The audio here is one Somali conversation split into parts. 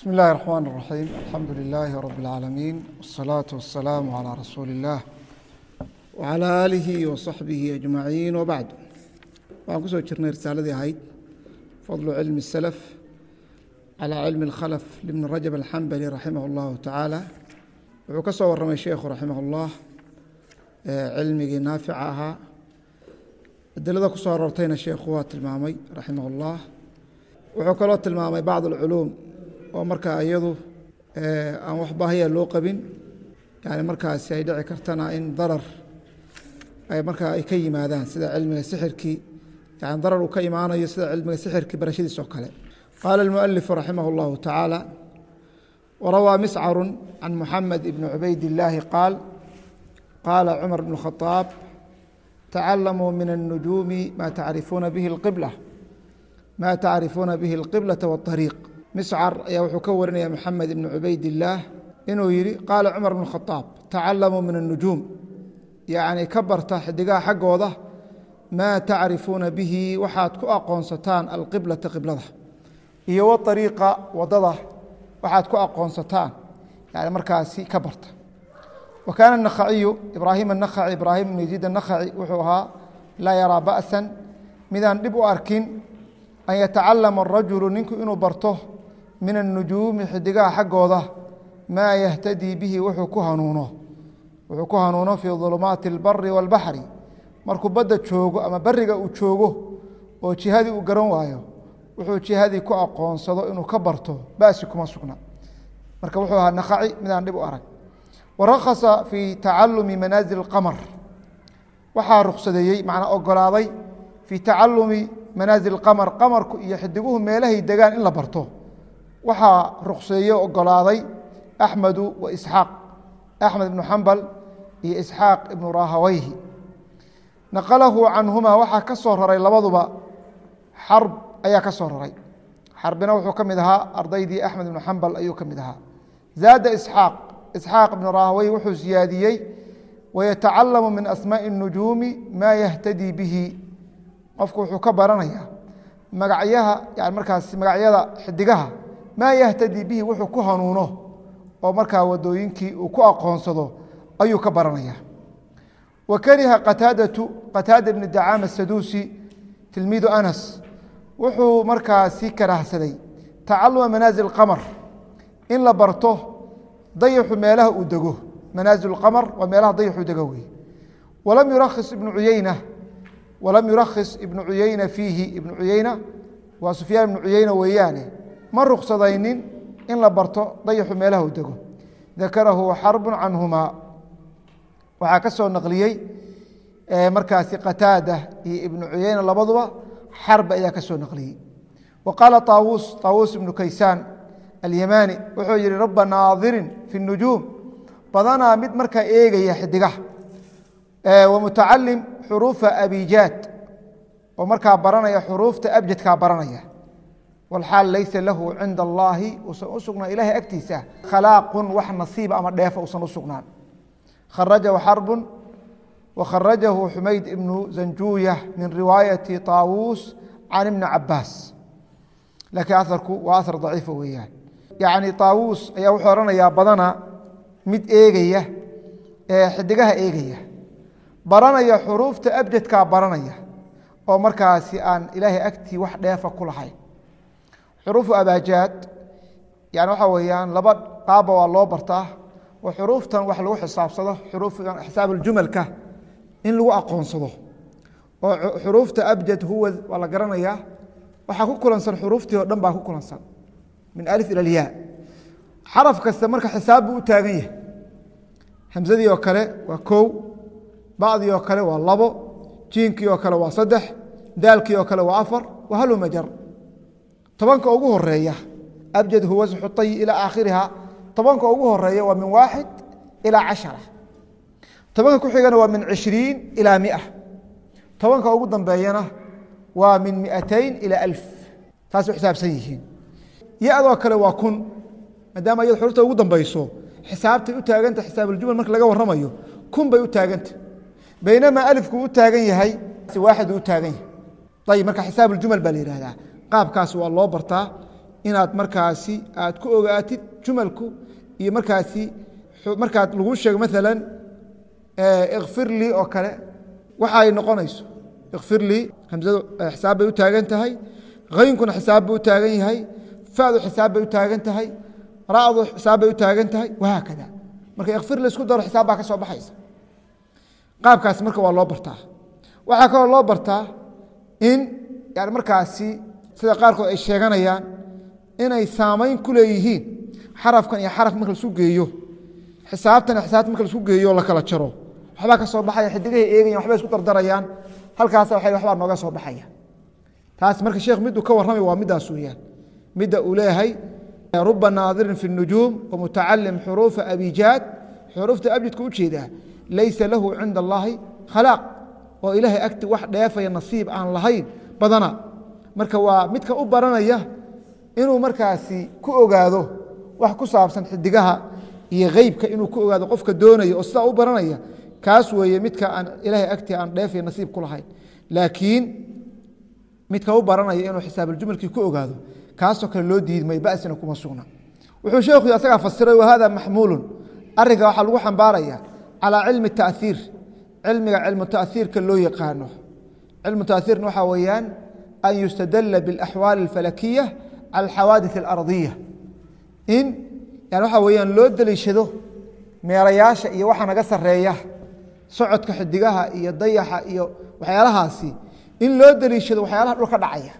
بسم الله الرحمن الرحيم الحمد لله رب العالمين والصلاة والسلام على رسول الله وعلى آله وصحبه أجمعين وبعد waxaan kusoo jirnay risaaladii ahayd fadlu cilmi السلف calى cilmi الkhlف لبن rajab الxambali raximah اllahu tacaala wuxuu ka soo waramay sheikhu raximah اllah cilmigii naafica ahaa adilada ku soo aroortayna sheikhu waa tilmaamay raximah اllah wuxuu kaloo tilmaamay bacd اlculuum oo markaa iyadu aan wax baahiya loo qabin yani markaasi ay dhici kartana in darar ay markaa ay ka yimaadaan sida cilmiga sixirkii yani darar uu ka imaanayo sida cilmiga sixirkii barashadiis oo kale qaala اlmualifu raximah اllahu tacaala warawaa miscaru can muxamed ibni cubayd illaahi qaal qaala cumar bn khadaab tacalamuu min الnujuumi ma tacrifuuna bihi اlqibla ma tacrifuuna bihi اlqiblata wاطariiq miscar ayaa wuxuu ka warinaya moxamed ibni cubayd illaah inuu yidhi qaala cumar bn khadaab tacalamuu min الnujuum yacni ka barta xidigaha xaggooda maa tacrifuuna bihi waxaad ku aqoonsataan alqiblata qiblada iyo waariiqa wadada waxaad ku aqoonsataan yani markaasi ka barta wa kaana الnakhaciyu ibraahim الnakhaci ibraahim ibn yaziid الnakhaci wuxuu ahaa laa yaraa ba'san midaan dhib u arkin an yatacalama الrajulu ninku inuu barto min الnujuumi xidigaha xaggooda maa yahtadii bihi wuxuu ku hanuuno wuxuu ku hanuuno fii ظulumaati اlbari wاlbaxri markuu badda joogo ama beriga uu joogo oo jihadii uu garan waayo wuxuu jihadii ku aqoonsado inuu ka barto basi kuma sugna marka wuxuu ahaa nakaci midaan dhib u arag warakasa fii tacalumi manaasil اqamar waxaa ruksadeeyey macnaa ogolaaday fii tacalumi manaasil qamar qamarku iyo xidiguhu meelahay degaan in la barto waxaa rukseeye ogolaaday axmedu wa isxaaq axmed ibnu xambal iyo isxaaq ibnu rahaweyhi naqalahu canhuma waxaa ka soo raray labaduba xarb ayaa ka soo raray xarbina wuxuu ka mid ahaa ardaydii axmed ibnu xambal ayuu ka mid ahaa zaada isxaaq isxaaq ibnu rahaweyhi wuxuu siyaadiyey wayatacalamu min asmaaءi الnujuumi maa yahtadii bihi qofku wuxuu ka baranaya magacyaha yani markaas magacyada xidigaha maa yahtadii bihi wuxuu ku hanuuno oo markaa wadooyinkii uu ku aqoonsado ayuu ka baranaya wa kariha qataadatu qataada bni dacaama saduusi tilmiidu anas wuxuu markaasi karahsaday tacaluma manaasil qamar in la barto dayaxu meelaha uu dego manaasil qamar waa meelaha dayaxu dego wey walam yurakhis ibnu cuyeyna walam yurakhis ibnu cuyeyna fiihi ibnu cuyeyna waa sufyaan ibnu cuyeyna weeyaane ma ruksadaynin in la barto dayaxu meelaha uu dego dakarahu xarbu canhuma waxaa ka soo naqliyey markaasi qataada iyo ibnu cuyeyna labaduba xarbi ayaa ka soo naqliyey wa qaala طaawuus طaawuus ibnu kaysaan alyamaani wuxuu yihi raba naadirin fi الnujuum badanaa mid markaa eegaya xidigaha wa mutacalim xuruufa abijaad oo markaa baranaya xuruufta abjadkaa baranaya wlxaal laysa lahu cinda allaahi usan u sugnaan ilahay agtiisa khalaaqun wax nasiiba ama dheefa usan u sugnaan kharajahu xarbun wakharajahu xumayd ibnu zanjuuya min riwaayati طaawuus can ibni cabaas laakiin aharku waa ahar daciifa weeyaan yacni طaawuus ayaa wuxuu ohanayaa badana mid eegaya xidigaha eegaya baranaya xuruufta abjadkaa baranaya oo markaasi aan ilaahay agtii wax dheefa ku lahayn xuruufu abaajaad yani waxaa weeyaan laba qaaba waa loo bartaa oo xuruuftan wax lagu xisaabsado xuruufan xisaabuljumalka in lagu aqoonsado oo xuruufta abjad huwa waa la garanayaa waxaa ku kulansan xuruuftii oo dhan baa ku kulansan min alif ila lyaa xaraf kasta marka xisaab buu u taagan yahay hamsadii oo kale waa kow bacdii oo kale waa labo jiinkii oo kale waa saddex daalkii oo kale waa afar wa halumajar tobanka ugu horeeya abjad huwa xuطayi ilى aakhiriha tobanka ugu horeeya waa min waaxid ilaa cashara tobanka ku xigana waa min cishriin ilaa mia tobanka ugu dambeeyana waa min miatayn ilى alf taas u xisaabsan yihiin ya-doo kale waa kun maadaama iyad xurufta ugu dambeyso xisaabtay u taaganta xisaabuuljumal marka laga waramayo kun bay u taaganta baynamaa alifku u taagan yahay waaxid u taagan yahay ayib marka xisaabuuljumal baa la yihahdaa qaabkaas waa loo bartaa inaad markaasi aad ku ogaatid jumalku iyo markaasi markaad lagu sheego maalan ikfir lii oo kale waxa ay noqonayso ikfir lii hamsadu xisaab bay u taagan tahay haynkuna xisaab bay u taagan yahay fadu xisaab bay u taagan tahay ra'du xisaab bay u taagan tahay wahaakada marka ikfir laisku daro xisaab baa ka soo baxaysa qaabkaasi marka waa loo bartaa waxaa kaloo loo bartaa in yani markaasi sida qaarkood ay sheeganayaan inay saamayn ku leeyihiin xarafkan iyo xaraf marka laisku geeyo xisaabtan iyo xisaabta marka laisku geeyo la kala jaro waxbaa ka soo baxaya xidigahay eegayan waxbay isku dardarayaan halkaasa wa waxbaa nooga soo baxaya taas marka sheekh miduu ka warramay waa middaas weeyaan midda uu leeyahay ruba naadirin fi الnujuum wmutacalim xuruufa abijaad xuruufta abjadka ujeedaa laysa lahu cinda allahi khalaaq oo ilaahay agti wax dheefaya nasiib aan lahayn badana marka waa midka u baranaya inuu markaasi ku ogaado wax ku saabsan xidigaha iyo heybka inuu ku ogaado qofka doonaya oo sidaa u baranaya kaas weeye midka aan ilaahay agti aan dheefaya nasiib ku lahayn laakiin midka u baranaya inuu xisaabuljumlkii ku ogaado kaasoo kale loo diidmay basina kuma sugna wuxuu sheekhu asagaa fasiray wahada maxmuulu arinka waxaa lagu xambaaraya calaa cilmi taaiir cilmiga cilmu taaiirka loo yaqaano cilmu taaiirna waxaa weeyaan an yustadala biاlaxwaali اlfalakiya cala alxawaadiث اlardiya in yani waxaa weyaan loo deliishado meerayaasha iyo waxa naga sareeya socodka xidigaha iyo dayaxa iyo waxyaalahaasi in loo deliishado waxyaalaha dhulka dhacaya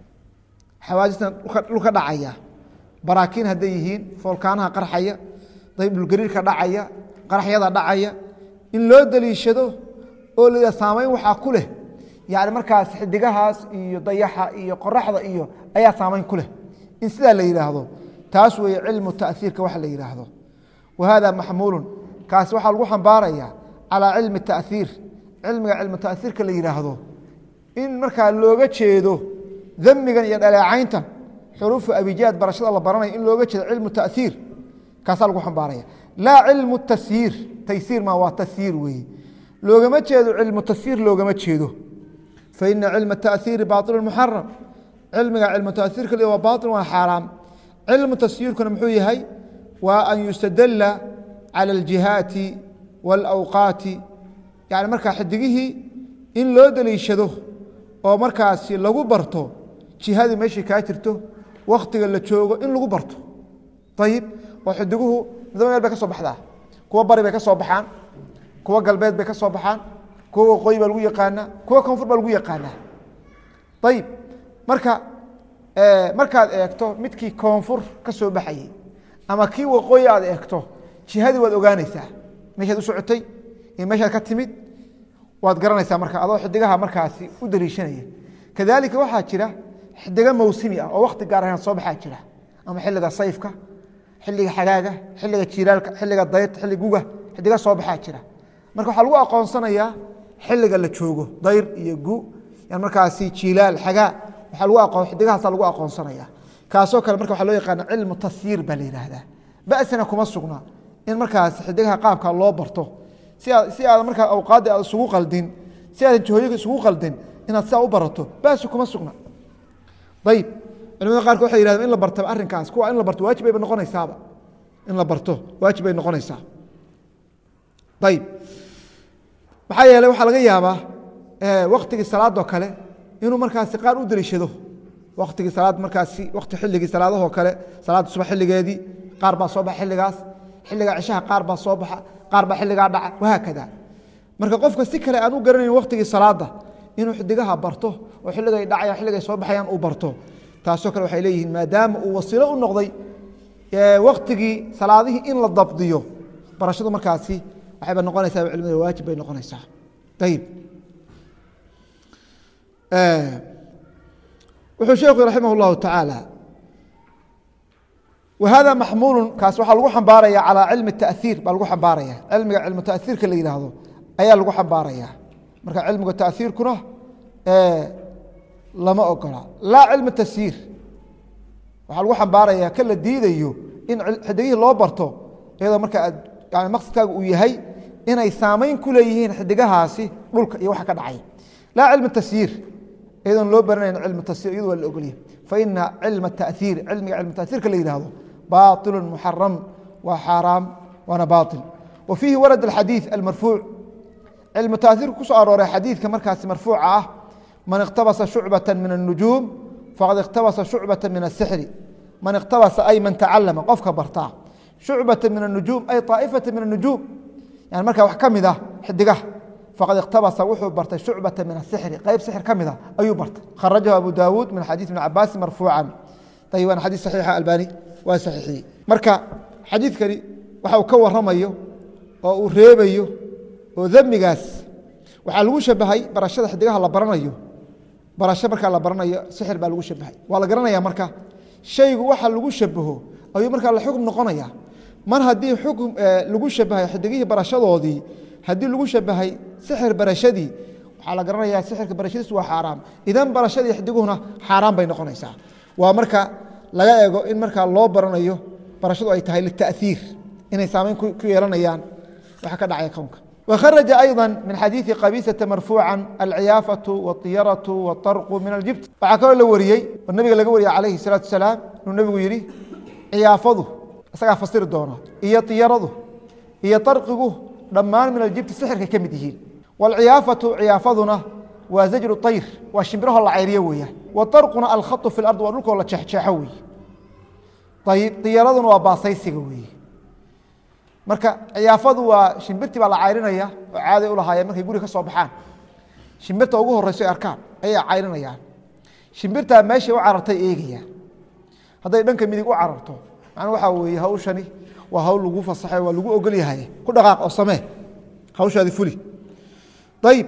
xawaadistan dhulka dhacaya baraakiin hadday yihiin foolkaanaha qarxaya daybdhulgariirka dhacaya qaraxyada dhacaya in loo deliishado oo la saamayn waxaa ku leh yani markaas xidigahaas iyo dayaxa iyo qoraxda iyo ayaa saamayn ku leh in sidaa la yidhaahdo taas weeye cilmu taaiirka waxa la yidhaahdo wa hada maxmuulun kaasi waxaa lagu xambaaraya calaa cilmi taaiir cilmiga cilmu taaiirka la yidhaahdo in markaa looga jeedo damigan iyo dhaleecayntan xuruufu abijaad barashada la baranaya in looga jeedo cilmu taaiir kaasaa lagu xambaaraya laa cilmu tasyiir taysiir ma waa tasyiir weeye loogama jeedo cilmu tasyiir loogama jeedo faina cilma taaiiri baailu muxaram cilmiga cilmu taaiirka waa baail waa xaaraam cilmu tasyiirkuna muxuu yahay waa an yustadala cala aljihaati wاlawqaati yani markaa xidigihii in loo deliishado oo markaasi lagu barto jihadii meeshai kaa jirto wakhtiga la joogo in lagu barto ayib oo xidiguhu midaba meel bay ka soo baxdaa kuwa bari bay ka soo baxaan kuwa galbeed bay ka soo baxaan kuwa waqooyi baa lagu yaqaanaa kuwa koonfur baa lagu yaqaanaa ayib marka markaad eegto midkii koonfur ka soo baxayey ama kii waqooyi aad eegto jihadii waad ogaanaysaa meeshaad u socotay iyo meeshaad ka timid waad garanaysaa marka adoo xidigaha markaasi u daliishanaya kadalika waxaa jira xidigo mawsimi ah oo wakti gaar ahaan soo baxaa jira ama xiliga sayfka xiliga xagaaga xiliga jiiraalka xiliga dayrta xilli guga xidiga soo baxaa jira marka waxaa lagu aqoonsanayaa xiliga la joogo dayr iyo gu markaasi jiilaal xagaa waaa lagu aqoon xidigahaasa lagu aqoonsanaya kaasoo kale marka waxaa loo yaqaana cilmu tasyiir baa la yidhaahdaa basina kuma sugna in markaas xidigaha qaabka loo barto si aad markaa awqaadda aad isugu qaldin si aadan jihooyinka isugu qaldin inaad sidaa u barato basi kuma sugna ayib culimada qaarkood waxay yihahdeen in la bartaba arrinkaas kuwa in la barto waajib bayba noqonaysaaba in la barto waajib bay noqonaysaa ayib maxaa yeeley waxaa laga yaabaa waktigii salaadoo kale inuu markaasi qaar u deliishado waktigii salaad markaasi wakti xilligii salaadahoo kale salaadda subax xilligeedii qaar baa soo baxa xilligaas xilliga cishaha qaar baa soo baxa qaar baa xilligaa dhaca wahaakada marka qofka si kale aan u garanayn waktigii salaada inuu xidigaha barto oo xilligay dhacayaan xilligay soo baxayaan uu barto taasoo kale waxay leeyihiin maadaama uu wasiilo u noqday waktigii salaadihii in la dabdiyo barashadu markaasi waxayba noqonaysaa culimada waajib bay noqonaysaa ayib wuxuu sheekhu raximah اllahu tacaala wahada maxmuulu kaas waxaa lagu xambaaraya calaa cilmi taaiir baa lagu xambaaraya cilmiga cilmu taaiirka la yidhaahdo ayaa lagu xambaaraya marka cilmiga taaiirkuna lama ogola laa cilmi tasyiir waxaa lagu xambaaraya ka la diidayo in xidigihii loo barto iyadoo marka aad maqsadkaaga uu yahay inay saamayn ku leeyihiin xidigahaasi dhulka iyo waxa ka dhacay laa cilmi tasyiir iyadoon loo baranayn cilmu tasyiir iyadu waa la ogolyahy faina cilma taأiir cilmiga cilmu taأiirka la yihahdo baطilu muxaram waa xaaraam waana baطil wa fiihi warad اxadiiث almarfuuc cilmu taأiirka ku soo arooray xadiidka markaasi marfuuca ah man اktabasa shucbaة min الnujuum faqad اktabasa shucbaة min الsixri man اktabasa ay man tacalama qofka bartaa shucbaة min الnujuum ay طaaئfaةa min الnujuum yani markaa wax ka mid ah xidigaha faqad اktabasa wuxuu bartay shucbaةa min الsixri qeyb sixir ka mida ayuu bartay kharajahu abu dawuud min xadiiث ibn cabaasi marfuucan ayb waana xadiis saxiixa albani waa saxiixiyey marka xadiidkani waxa uu ka waramayo oo uu reebayo oo demigaas waxaa lagu shabahay barashada xidigaha la baranayo barasho markaa la baranayo sixir baa lagu shabahay waa la garanaya marka shaygu waxa lagu shabaho ayuu markaa la xukm noqonaya mar haddii xukm lagu shabahay xidigihii barashadoodii haddii lagu shabahay sixir barashadii waxaa la garanaya sixirka barashadiis waa xaaraam idan barashadii xidiguhuna xaaraan bay noqonaysaa waa marka laga eego in markaa loo baranayo barashadu ay tahay litaiir inay saamayn ku yeelanayaan waxa ka dhacaya kownka وkhرج أيضا من xadيiثi qبيسة مرفوعا الciyاaفة والطyرة والطرق من الجiبت waxaa kaloo la wariyey oo nabiga laga wariyey عalayه الصلاaةu وسلاaم inuu nabigu yihi ciyaafadu isagaa fasiri doona iyo طiyaradu iyo طarqigu dhammaan min الجibti sixirkay ka mid yihiin والciyaafaةu ciyaafaduna waa زajru طayr waa shimbiraho la cayriyo weeyaan وطarquna alkhaط في الأرض waa dhulkoo la jeexjeexo weeye ayb طiyaraduna waa baasaysiga weeye marka ciyaafadu waa shimbirtii baa la cayrinaya oo caaday ulahaayeen markay guri ka soo baxaan shimbirta ugu horeyso ay arkaan ayay cayrinayaan shimbirtaa meeshay u carartay eegayaan hadday dhanka midig u cararto macnuu waxaa weeye hawshani waa hawl lagu fasaxay waa lagu ogol yahay ku dhaqaaq oo samee hawshaadi fuli ayib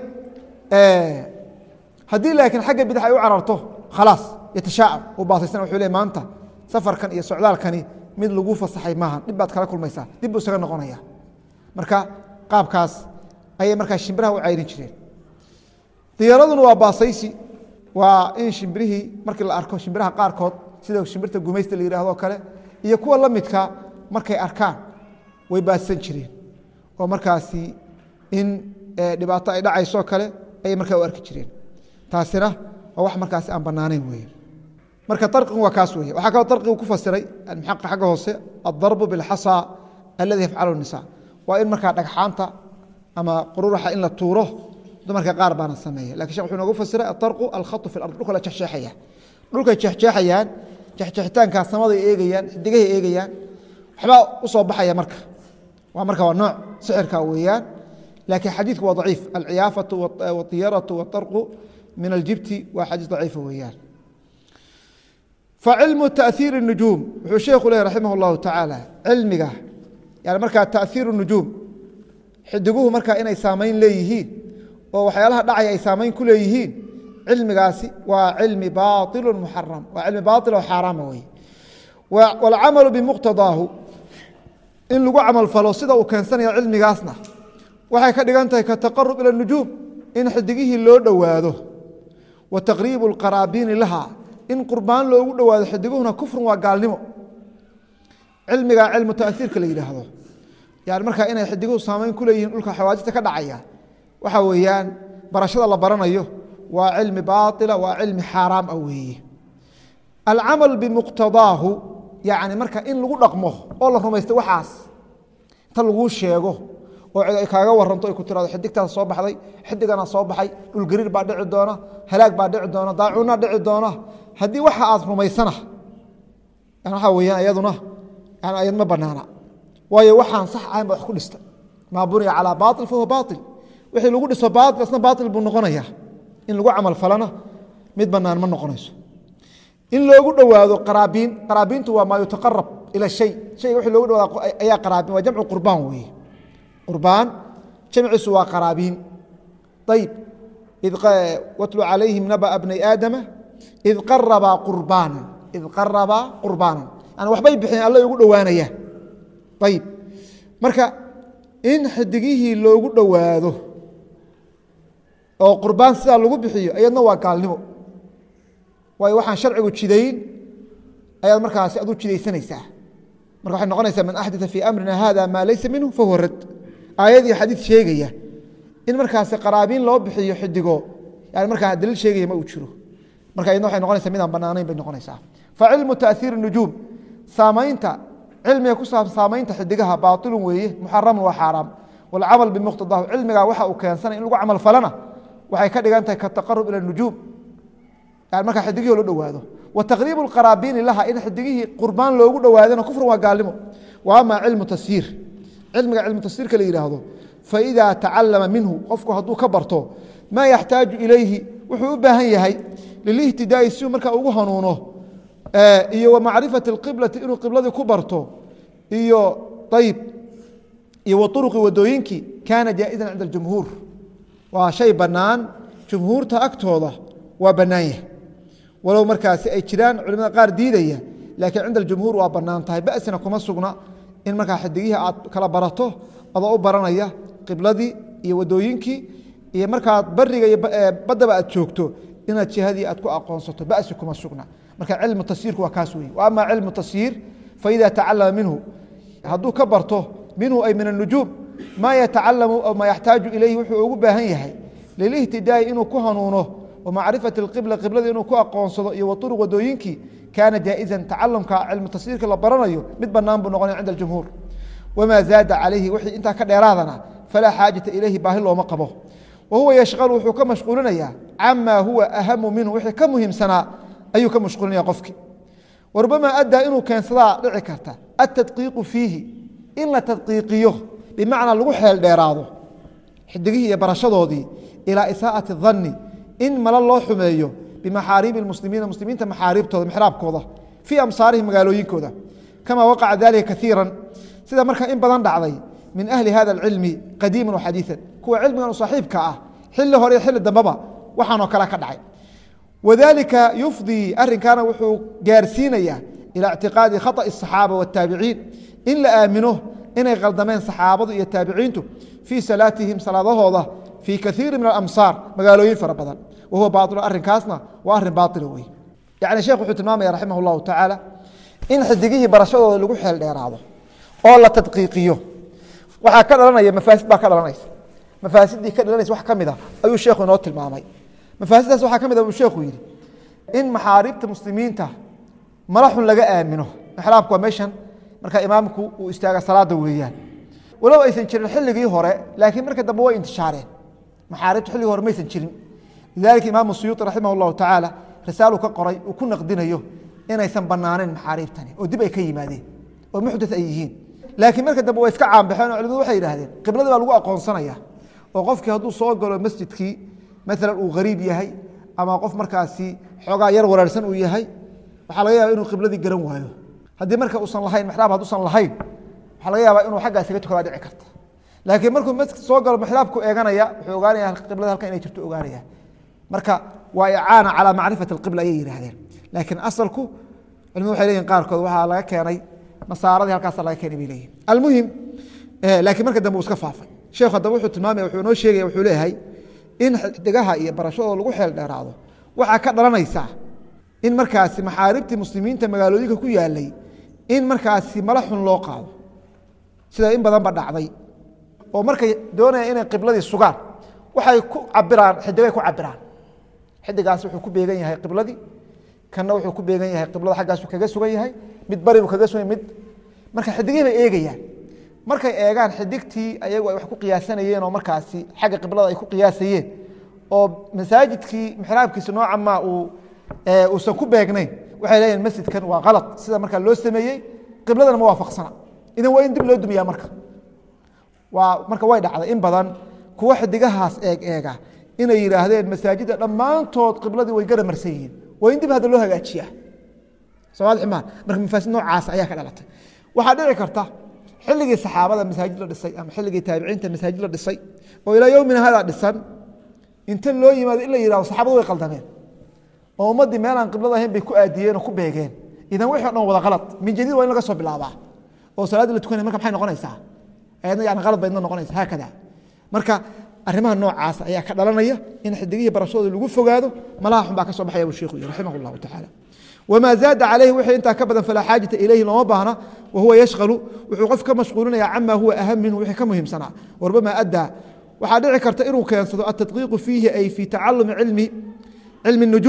haddii laakiin xagga bidix ay u cararto khalaas yatashaacab uu baasaysan wuxuu le maanta safarkan iyo socdaalkani mid lagu fasaxay maaha dhib baad kala kulmaysaa dib buu isaga noqonaya marka qaabkaas ayay markaa shimbiraha u cayrin jireen diyaaraduna waa baasaysi waa in shimbirihii markii la arko shimbiraha qaarkood sida shimbirta gumaysta la yihahdo kale iyo kuwa la midka markay arkaan way baadsan jireen oo markaasi in dhibaato ay dhacayso kale ayay markaa u arki jireen taasina waa wax markaasi aan banaanayn weye marka arqigu waa kaas wey waxaa kaloo arqigu ku fasiray muxaqi xagga hoose adarbu bilxasa aladi yafcalu nisa waa in markaa dhagxaanta ama qururaxa in la tuuro dumarka qaar baana sameeya lakin shek wuxuu noogu fasiray aarqu alkhatu fi ard dhulka la jexjeexaya dhulkay jexjeexayaan jexjeexitaankaa samaday eegayaan xidigahay eegayaan waxbaa u soo baxaya marka waa marka waa nooc sixirka weeyaan laakiin xadiidku waa daciif alciyaafatu waطiyaratu waarqu min aljibti waa xadiis daciifa weeyaan facilmu taأhiir الnujuum wuxuu sheekhu leh raximah اllahu tacaala cilmiga yani markaa taأhiir الnujuum xidiguhu markaa inay saamayn leeyihiin oo waxyaalaha dhacaya ay saamayn ku leeyihiin cilmigaasi waa cilmi baطilu muxaram waa cilmi baطil oo xaaraama wey wاlcamalu bimuqtadaahu in lagu camal falo sida uu keensanaya cilmigaasna waxay ka dhigan tahay kataqarub ilى الnujuum in xidigihii loo dhowaado wa taqriibu اlqaraabiini laha in qurbaan loogu dhowaado xidiguhuna kufrun waa gaalnimo cilmiga cilmu taأiirka la yidhaahdo yani markaa inay xidiguhu saamayn ku leeyihiin dhulka xawaadista ka dhacaya waxa weeyaan barashada la baranayo waa cilmi baaila waa cilmi xaaraam ah weeye alcamal bimuqtadaahu yani marka in lagu dhaqmo oo la rumaysto waxaas inta laguu sheego oo cid ay kaaga waranto ay ku tirado xidigtaas soo baxday xidigana soo baxay dhulgariir baa dhici doona halaag baa dhici doona daacuuna dhici doona haddii waxa aad rumaysana waxa weyaan iyaduna ayad ma banaana waayo waxaan sax ahayn ba wax ku dhista maa buniya calaa bail fahuwa bail wixii lagu dhiso bail asna bail buu noqonaya in lagu camal falana mid banaan ma noqonayso in loogu dhowaado qaraabiin qaraabiintu waa maa yutaqarab ila shay shayga wixii loogu dhawaado ayaa qaraabiin waa jamcu qurbaan weeye qurbaan jamciisu waa qaraabiin ayib watlu calayhim naba bnay aadama id qarabaa qurbaana id qarabaa qurbaanan yani waxbay bixeen alla ugu dhowaanayaan ayib marka in xidigihii loogu dhowaado oo qurbaan sidaa lagu bixiyo ayadna waa gaalnimo waayo waxaan sharcigu jidayn ayaad markaasi adu jidaysanaysaa marka waxay noqonaysaa man axdaa fii amrina hada maa laysa minhu fahuwa rad aayad iyo xadiid sheegaya in markaasi qaraabiin loo bixiyo xidigo yani markaa daliil sheegaya ma uu jiro marka iyadna waxay noqonaysaa midaan banaanayn bay noqonaysaa fa cilmu taأhiiri nujuum saamaynta cilmiga ku saabsan saamaynta xidigaha baailun weeye muxaramun waa xaaraam wاlcamal bimuqtadahu cilmigaa waxa uu keensanay in lagu camal falana waxay ka dhigan tahay kataqarub ilى nujuum yani markaa xidigihii loo dhowaado wa taqriib اqaraabiini laha in xidigihii qurbaan loogu dhowaadana kufrun waa gaalnimo wa ama cilmu tasyiir cilmiga cilmu tasyiirka la yidhaahdo faإida tacalama minhu qofku hadduu ka barto maa yaxtaaju ilayhi wuxuu u baahan yahay lilihtidaai si markaa ugu hanuuno iyo wa macrifati اqiblati inuu qibladii ku barto iyo ayb iyo wa uruqi wadooyinkii kaana jaaئizan cinda اjumhuur waa shay banaan jumhuurta agtooda waa banaan yahay walow markaasi ay jiraan culimada qaar diidaya laakiin cinda jumhuur waa banaan tahay basina kuma sugna in markaa xidigihii aad kala barato adoo u baranaya qibladii iyo wadooyinkii iyo markaad bariga iyo badaba aad joogto inaad jihadii aad ku aqoonsato basi kuma sugna marka cilmu tasyiirku waa kaas wey ama cilmu tasyiir faida tacalama minhu hadduu ka barto minhu ay min anujuum maa yatacalamu aw maa yaxtaaju ilayhi wuxuu ugu baahan yahay lilihtidaai inuu ku hanuuno wa macrifati اqibla qiblada inuu ku aqoonsado iyo wa uruq wadooyinkii kaana jaaئizan tacalumka cilmu tasyiirka la baranayo mid banaan buu noqonaya cinda اjumhuur wma zaada calayhi wixii intaa ka dheeraadana falaa xaajata ilayhi baahi looma qabo wa huwa yashqalu wuxuu ka mashquulinayaa cama huwa ahamu minhu wixii ka muhiimsanaa ayuu ka mashquulinaya qofkii warubama addaa inuu keensadaa dhici karta atadqiiqu fiihi in la tadqiiqiyo bimacnaa lagu xeel dheeraado xidigihii iyo barashadoodii ilaa isaa'ati danni in malo loo xumeeyo bimaxaariibi muslimiina muslimiinta maxaariibtooda mixraabkooda fii amsaarihim magaalooyinkooda kama waqaca dalika kaiira sida markaa in badan dhacday min ahli hada اcilmi qadiima waxadiiثa kuwa cilmigan u saaxiibka ah xili hore iyo xili dambeba waxaanoo kale ka dhacay wadalika yufdii arinkaana wuxuu gaarsiinaya ilى اctiqaadi khaطأ الصaxaabة والtaabiciin in la aamino inay khaldameen saxaabadu iyo taabiciintu fii salaatihim salaadahooda fii kaiiri min alamsaar magaalooyin fara badan wahuwa bail arinkaasna waa arin baila wey yani sheekh wuxuu tilmaamaya raximah اllahu tacaala in xidigihii barashadooda lagu xeel dheeraado oo la tadqiiqiyo waxaa ka dhalanaya mafaasid baa ka dhalanaysa mafaasidii ka dhalanaysa wax ka mid a ayuu sheekhu inoo tilmaamay mafaasiddaas waxaa ka mid a buu sheekhu yidhi in maxaariibta muslimiinta malaxun laga aamino mixraabku waa meeshan markaa imaamku uu istaaga salaada weeyaan walow aysan jirin xilligii hore laakiin marka dambe way intishaareen maxaariibta xilligii hore maysan jirin lidalika imaamu suyuuطi raximah اllahu tacaala risaalu ka qoray uu ku naqdinayo inaysan banaanayn maxaariibtani oo dib ay ka yimaadeen oo muxdat ay yihiin laakiin marka dambe way iska caanbaxeen oo culimadu waxay yidhahdeen qibladii baa lagu aqoonsanaya oo qofkii hadduu soo galo masjidkii maalan uu gariib yahay ama qof markaasi xoogaa yar waraarsan uu yahay waxaa laga yaaba inuu qibladii garan waayo haddii marka uusan lahayn mixraab hadduusan lahayn waxaa laga yaabaa inuu xaggaa isaga tukadaa dhici karta laakiin markuu masjid soo galo mixraabku eeganaya wuxuu ogaanaya qiblada halkan inay jirto ogaanaya marka waa icaana calaa macrifati alqibla ayay yidhahdeen laakiin asalku culimadu waxay leyihin qaarkood waxaa laga keenay nasaaradii halkaasa laga keenay bay leeyihin almuhim laakiin marka dambe uu iska faafay sheekhu haddaba wuxuu tilmaamaya wuxuu inoo sheegaya wuxuu leeyahay in xidigaha iyo barashadooda lagu xeel dheeraado waxaa ka dhalanaysaa in markaasi maxaaribtii muslimiinta magaalooyinka ku yaalay in markaasi mala xun loo qaado sida in badanba dhacday oo markay doonayaan inay qibladii sugaan waxay ku cabiraan xidigay ku cabiraan xidigaas wuxuu ku beegan yahay qibladii kanna wuxuu ku beegan yahay qiblada xaggaasu kaga sugan yahay mid baribu kaga sugan mid marka xidigihii bay eegayaan markay eegaan xidigtii ayagu ay wax ku qiyaasanayeen oo markaasi xagga qiblada ay ku qiyaasayeen oo masaajidkii mixraabkiisa nooca maa uu uusan ku beegnayn waxay leeyihin masjidkan waa kalad sida markaa loo sameeyey qibladana ma waafaqsana idan waa in dib loo dumiyaa marka waa marka way dhacday in badan kuwa xidigahaas eeg eega inay yidhaahdeen masaajidda dhammaantood qibladii way garamarsan yihiin waa in dib hadda loo hagaajiyaa somaalimaan marka mafaasid noocaas ayaa ka dhalatay waxaa dhici karta xilligii saxaabada masaajid la dhisay ama xilligii taabiciinta masaajid la dhisay oo ilaa yowmina hadaa dhisan inta loo yimaado in la yihahdo saxaabadu way qaldameen oo ummaddii meelaan qiblada ahayn bay ku aadiyeen oo ku beegeen idan wixii o dhan wada qalad min jadiid waa in laga soo bilaabaa oo salaaddii la tukanaya marka maxay noqonaysaa ayadna yani qalad bay idna noqonaysa haakada marka arrimaha noocaas ayaa ka dhalanaya in xidigihii barashadooda lagu fogaado malaha xun baa ka soo baxaya buu sheikhu yihi raximah llahu tacaala wma zaada calayhi wixii intaa ka badan falaa xaajata ilayhi looma baahna wahuwa yashqalu wuxuu qof ka mashquulinaya cama huwa aham minhu wixii ka muhiimsanaa warbama addaa waxaa dhici karta inuu keensado atadqiiqu fiihi ay fii tacalumi cilmi cilmi nujuum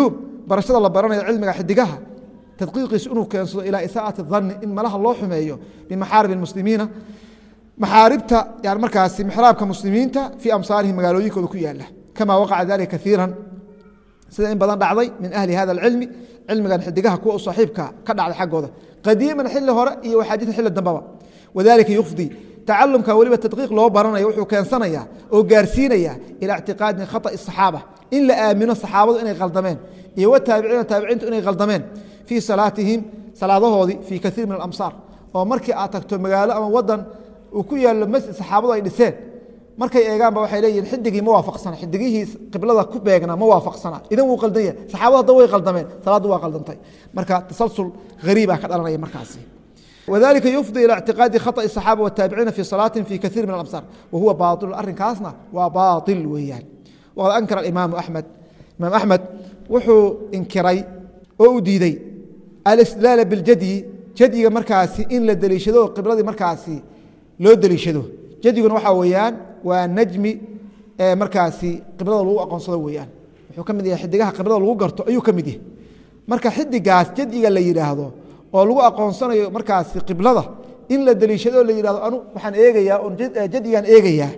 barashada la baranayo cilmiga xidigaha tadqiiqiisu inuu keensado ilaa isaa'ati dhanni in malaha loo xumeeyo bimaxaarib اmuslimiina maxaaribta yani markaasi mixraabka muslimiinta fii amsaarihim magaalooyinkooda ku yaala kama waqaca dalika kaiira sida in badan dhacday min ahli hada اcilmi cilmigan xidigaha kuwa u saaxiibka ka dhacday xaggooda qadiiman xili hore iyo waxaadiثa xili dambaba wadalika yufdi tacalumka weliba tadqiiq loo baranaya wuxuu keensanaya oo gaarsiinaya ilaa ictiqaadi khaطأ الصaxaaba in la aamino saxaabadu inay khaldameen iyo wataabiciina taabiciintu inay khaldameen fii salaatihim salaadahoodii fii kaiir min alamsaar oo markii aad tagto magaalo ama wadan uu ku yaalo masjid saxaabadu ay dhiseen markay eegaanba waxay leeyihin xidigii ma waafaqsana xidigihii qiblada ku beegnaa ma waafaqsana idan wuu qaldan yahay saxaabadu hadda way qaldameen salaaddu waa qaldantay marka tasalsul hariibaa ka dhalanaya markaasi wdalika yufdi ilى اctiqaadi khaطأ الصaxaaba wالtaabiciina fi salaati fi kaiir min alamsar wahuwa bail arrinkaasna waa baail weeyaan waqad ankara imaamu amed imaam axmed wuxuu inkiray oo u diidey alistidlaala biاljadyi jadyiga markaasi in la deliishado qibladii markaasi loo deliishado jadyiguna waxaa weeyaan waa najmi markaasi qiblada lagu aqoonsado weeyaan wuxuu ka mid yahay xidigaha qiblada lagu garto ayuu ka mid yahay marka xidigaas jadyiga la yidhaahdo oo lagu aqoonsanayo markaasi qiblada in la deliishado la yihahdo anu waxaan eegayaa on jadyigaan eegayaa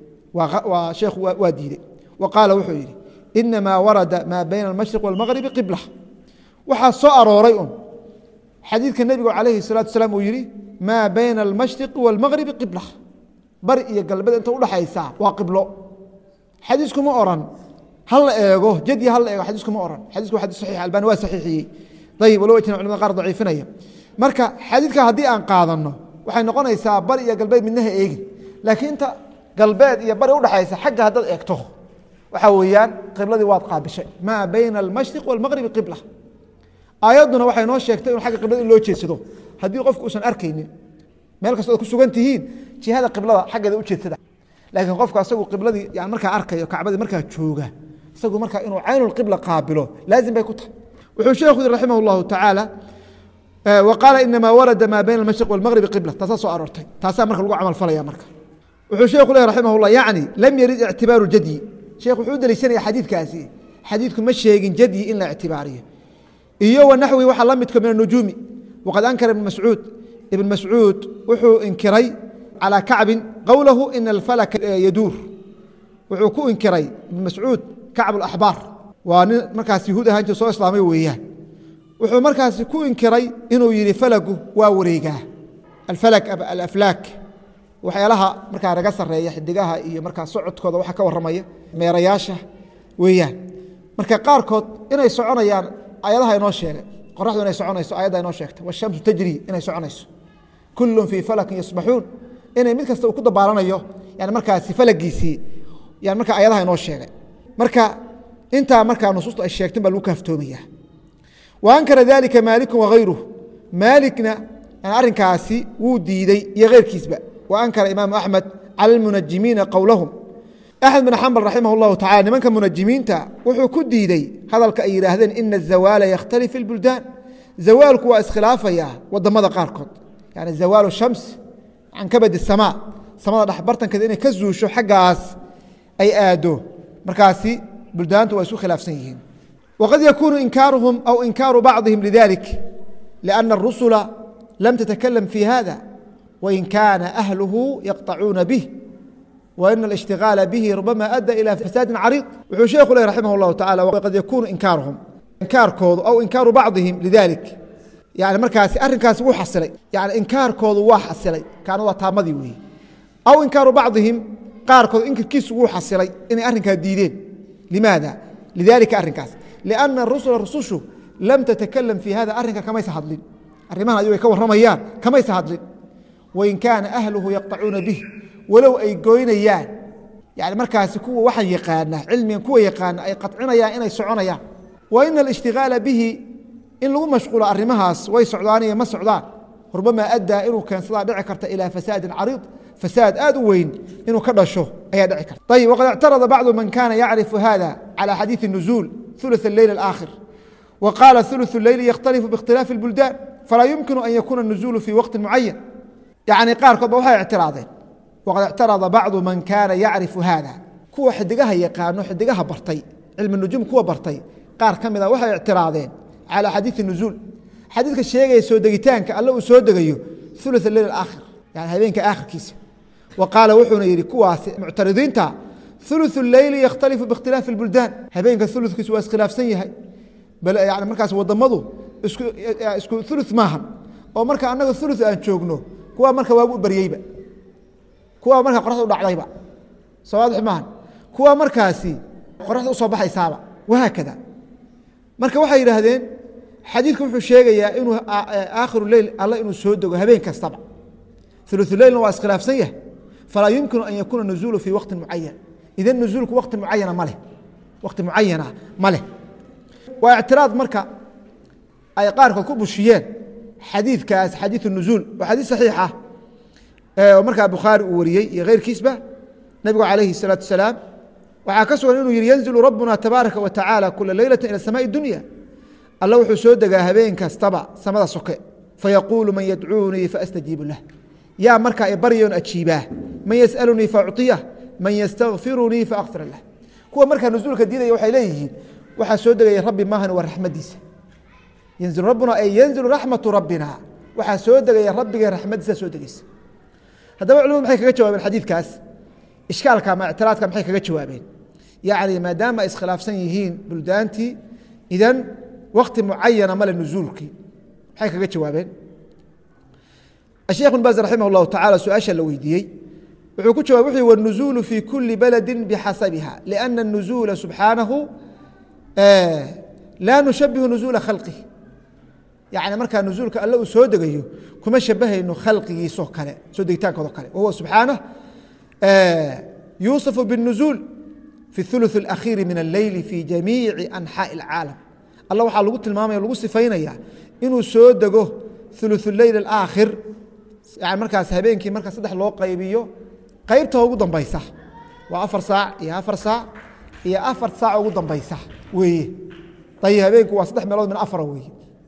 waa sheekhu waa diidey wa qaala wuxuu yidhi inamaa warada maa bayna almashriq wاlmagribi qibla waxaa soo arooray un xadiidka nebigu calayhi الsalatu asalaam uu yihi maa bayna almashriqi wاlmagribi qibla bari iyo galbeed inta udhaxaysa waa qiblo xadiiskuma oran hala eego jadyi hala eego xadiiskuma oran xadiisku waa xadis saxiix albani waa saxiixiyey ayib walow ajna culamada qaar daciifinaya marka xadiidka haddii aan qaadano waxay noqonaysaa bari iyo galbeed midnaha eegin laakiin inta galbeed iyo bari udhaxaysa xagga haddaad eegto waxaa weeyaan qibladii waad qaabishay maa bayna almashriq wاlmagribi qibla aayadduna waxay noo sheegtay in agga qiblada in loo jeedsado haddii qofku uusan arkaynin meel kastoo ad ku sugan tihiin jihada qiblada xaggeeda u jeedsada laakiin qofku asagu qibladii yani markaa arkayo kacbadii markaa jooga isagu markaa inuu caynulqibla qaabilo laazim bay ku tahay wuxuu sheekhu yiri raximah اllahu tacaala wa qaala inamaa warada maa bayna almashriq wاlmagribi qibla taasaa soo aroortay taasaa marka lagu camal falaya marka wuxuu sheekhu leh raximah اllah yacni lam yarid ictibaaru jadyi sheekh wuxuu u deliishanaya xadiidkaasi xadiidku ma sheegin jadyi in la ictibaariyo iyo wa naxwi waxaa la midka min anujuumi waqad ankara ibn mascuud ibn mascuud wuxuu inkiray calى kacbin qowlahu ina alfalaka yaduur wuxuu ku inkiray ibn mascuud kacb اlaxbaar waa nin markaas yahuud ahaan jir soo islaamay weeyaan wuxuu markaasi ku inkiray inuu yihi falagu waa wareegaa alfalak alaflaak waxyaalaha markaa naga sareeya xidigaha iyo markaa socodkooda waxa ka waramaya meerayaasha weeyaan marka qaarkood inay soconayaan ayadaha inoo sheegay qoraxdu inay soconayso ayadda inoo sheegtay washamsu tajri inay soconayso kulun fii falakin yasbaxuun inay mid kasta uu ku dabaalanayo yani markaasi falagiisii yani marka ayadaha inoo sheegay marka intaa markaa nusuusta ay sheegtin baa lagu kaaftoomaya wa ankara dalika maaliku wagayruh maalikna arrinkaasi wuu diidey iyo keyrkiisba wa ankara imaamu axmed cala almunajimiina qowlahum axmed bin xambal raximah اllahu tacala nimanka munajimiinta wuxuu ku diidey hadalka ay yidhaahdeen ina azawaala yakhtali fi اlbuldaan zawaalku waa iskhilaafaya wadamada qaarkood yani zawaalu shams can kabadi samaa samada dhexbartankeeda inay ka zuusho xaggaas ay aado markaasi buldaantu waa isku khilaafsan yihiin waqad yakuunu inkaaruhum aw inkaaru bacضihim lidalik liأna الrusula lam tatakalam fi hada wain kaana ahluhu yaqطacuuna bih وإن الاشتiغاaل bه رubama أdى إلى فساaد cريض wuxuu sheekhu le رحimه الله taعالى qad yakunu inkاarهum inkaarkoodu aw inkaaru bacضihim لذalik yani markaasi arrinkaasi wuu xasilay yani inkaarkoodu waa xasilay kaana waa taamadii weeye aw inkaaru bacضihim qaarkood inkirkiisu wuu xasilay inay arrinkaa diideen limaada lidalika arrinkaas لأna الرusula rusushu lam تتakalam fي hada arrinka kamaysa hadlin arrimahan ayuu ay ka warramayaan kamaysa hadlin wain kaana أhluhu yaqطacuuna bih walow ay goynayaan yani markaasi kuwa waxaan yaqaana cilmigan kuwa yaqaana ay qacinayaan inay soconayaan wa ina alishtigaala bihi in lagu mashquulo arrimahaas way socdaan iyo ma socdaan rubama addaa inuu keensadaa dhici karta ilaa fasaadin cariid fasaad aad u weyn inuu ka dhasho ayaa dhici karta ayib waqad اctarada bacdu man kana yacrifu hada calى xadiiثi الnuزuul ثuluث الleyl الآkhir wa qaala ثuluث الleyli yakhtalifu biاkhtilaafi الbuldaan falaa yumkinu an yakuuna الnuزuulu fi waqti mucayan yani qaarkood ba waxay ictiraadeen wqad اctarada bacdu man kaana yacrifu hada kuwa xidigaha yaqaano xidigaha bartay cilmi nujuum kuwa bartay qaar ka mida waxay ictiraadeen calى xadiiثi nuzuul xadiidka sheegaya soo degitaanka alle uu soo degayo ثuluث leyl aakhir yani habeenka aakhirkiisa wa qaala wuxuuna yihi kuwaasi muctaridiinta ثuluث اleyli yakhtalifu biاkhtilaafi اlbuldaan habeenka ulukiisu waa iskhilaafsan yahay yani markaas wadamadu isku ulu maahan oo marka anaga ulu aan joogno kuwa marka waagu u baryeyba kuwa marka qoraxda u dhacdayba soo waadix maahan kuwa markaasi qoraxda usoo baxaysaaba wahaakada marka waxay yidhaahdeen xadiidku wuxuu sheegayaa inuu aakhiru leyl alle inuu soo dego habeen kastaba ululeylna waa iskhilaafsan yahay falaa yumkinu an yakuuna nuzuulu fii waqti mucayan idan nuzuulku waqti mucayana maleh waqti mucayana ma leh waa ictiraad marka ay qaarkood ku bushiyeen xadiidkaas xadiiث الnuزuul waa xadiiث صaxiix ah oo markaa bukhaari uu wariyey iyo keyrkiisba nebigu calayhi الsalaaةu wasalaam waxaa ka sugan inuu yihi yanzilu rabuna tabaaraka wa tacaala kula leylati ilى samaaءi dunya alla wuxuu soo degaa habeen kastaba samada soke fayaquulu man yadcuunii faastajiibu lah yaa markaa ibaryoon ajiibaa man yasأalunii faacطiyah man ystakfirunii faakfir lah kuwa markaa nuzuulka diidaya waxay leeyihiin waxaa soo degaya rabbi maahan waa raxmadiisa yanzilu rabbuna ay yanzilu raxmatu rabbina waxaa soo degaya rabbigee raxmadiisa soo degeysa haddaba culimadu maxay kaga jawaabeen xadiidkaas ishkaalka ama ictiraadka maxay kaga jawaabeen yacni maadaama ay iskhilaafsan yihiin buldaantii idan wakti mucayana male nuzuulkii maxay kaga jawaabeen الشhekh بن باز رaحimه الlahu taعalى su-aasha la weydiiyey wuxuu ku jawab wuxu والنuزuل في kuli baladi bxasabiha لأna النuزuلa subxaanahu laa nushabihu nuزuula khalqih yani markaa nuزuulka alle uu soo degayo kuma shabahayno khalqigiisoo kale soo degitaankoodo kale wahuwa subxaanه yuuصف bالنuزuل في الثuluث الأkhiiri min الleyli fi jamiici أnxaaءi الcaalam alla waxaa lagu tilmaamaya lagu sifaynaya inuu soo dego ثuluث الleyl الآkhir yani markaas habeenkii marka saddex loo qaybiyo qaybta ugu dambaysa waa afar saac iyo afar saac iyo afar saac ugu dambaysa weeye ayib habeenku waa saddex meelood min afara weeye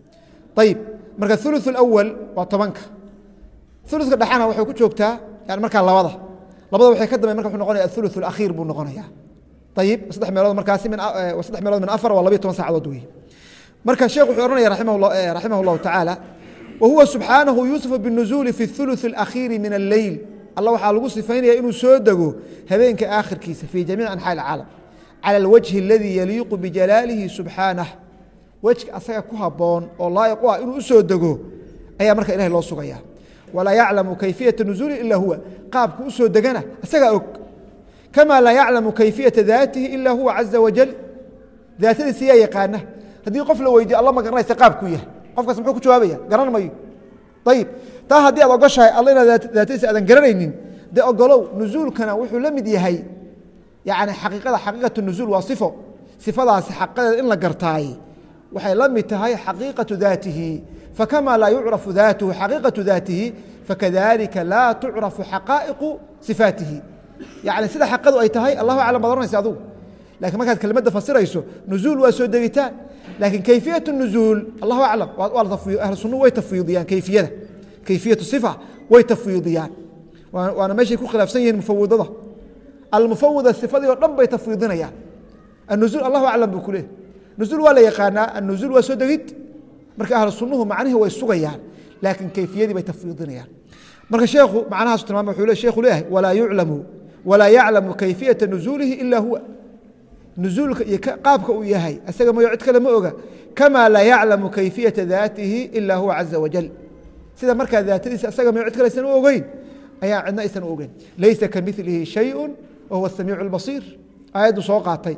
ayib marka ثuluث الأwal waa tobanka ثuluثka dhexana waxay ku joogtaa yani markaa labada labada waxay ka dambe marka wuxuu noqonaya aثuluث الأkhiir buu noqonaya ayib saddex meelood markaasi min saddex meelood min afar waa labayo toban saacadood weeye marka sheekh wuxuu ohanaya raximah الlahu taعaalى whuwa subxaanahu yuuصifu bالnuزuuli fi الثuluث الأkhiiri min الleyl alla waxaa lagu sifaynaya inuu soo dego habeenka aakhirkiisa fi jamiic anxaa اcaalam calى اlwجhi اladii yaliiqu bijalaalihi subxaanah wejka asaga ku haboon oo laa'iq u ah inuu usoo dego ayaa marka ilahay loo sugaya walaa yaclamu kayfiyaةa nuزuuli ila huwa qaabku usoo degana isagaa og kama laa yaclamu kayfiyaةa daatihi ila huwa caزa wajal daatadiisa yaa yaqaana haddii qof la weydiyo alla ma garanaysa qaabkuu yahay qofkaas muxuu ku jawaabaya garan mayo ayib taa haddii aad ogoshahay alla inaad daatadiisa aadan garanaynin dee ogolow nuzuulkana wuxuu la mid yahay yani xaqiiqada xaqiiqatu nuzuul waa sifo sifadaasi xaqiiqadeeda in la gartaay waxay la mid tahay xaqiiqatu daatihi fakama laa yucrafu daatuhu xaqiiqatu daatihi fakadalika laa tucrafu xaqaa'iqu sifaatihi yani sida xaqadu ay tahay allahu aclam baad oranaysa adugu lakiin markaad kelmadda fasirayso nuzuul waa soo degitaan lakiin kayfiyaة الnuزuul allahu aclam ahlu sunu way tafwiidiyaan kayfiyada kayfiyaة صifa way tafwiidiyaan waana meeshay ku khilaafsan yihiin mufawidada almufawida sifadii oo dhan bay tafwiidinayaan anuزuul allahu aclam buu ku leehy nuزuul waa la yaqaanaa anuزuul waa soo degid marka ahlu sunuhu macnihii way sugayaan laakiin kayfiyadii bay tafwiidinayaan marka sheekhu macnahaasu tilmaama wuxuu le shekhu leeyahay walaa yuclamu walaa yaclamu kayfiyaةa nuزuulihi ila huwa nuzuulka iyo qaabka uu yahay isaga mayo cid kale ma oga kama laa yaclamu kayfiyaةa daatihi ila huwa caزa wajal sida markaa daatadiisa isaga mayo cid kale aysan u ogeyn ayaa cidna aysan u ogeyn laysa kamilihi shayءu wahuwa الsamiic الbasiir aayaddu soo qaatay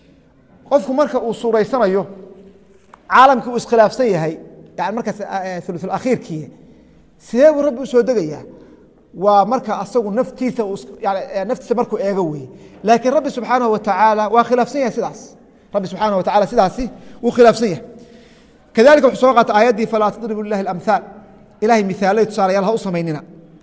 qofku marka uu suuraysanayo caalamkii uu iskhilaafsan yahay yani markaas ulu akhiirkii sidee buu rabbi u soo degayaa waa marka asagu naftiisa naftiisa markuu eego weye laakiin rabbi subxaanaه wa tacaala waa khilaafsan yahay sidaas rabbi subxaanaه wa taala sidaasi wuu khilaafsan yahay kadalika wuxuu soo qaata aayaddii falaa tadribu lilahi اlamhaal ilahay mihaalay tusaalayaal ha u samaynina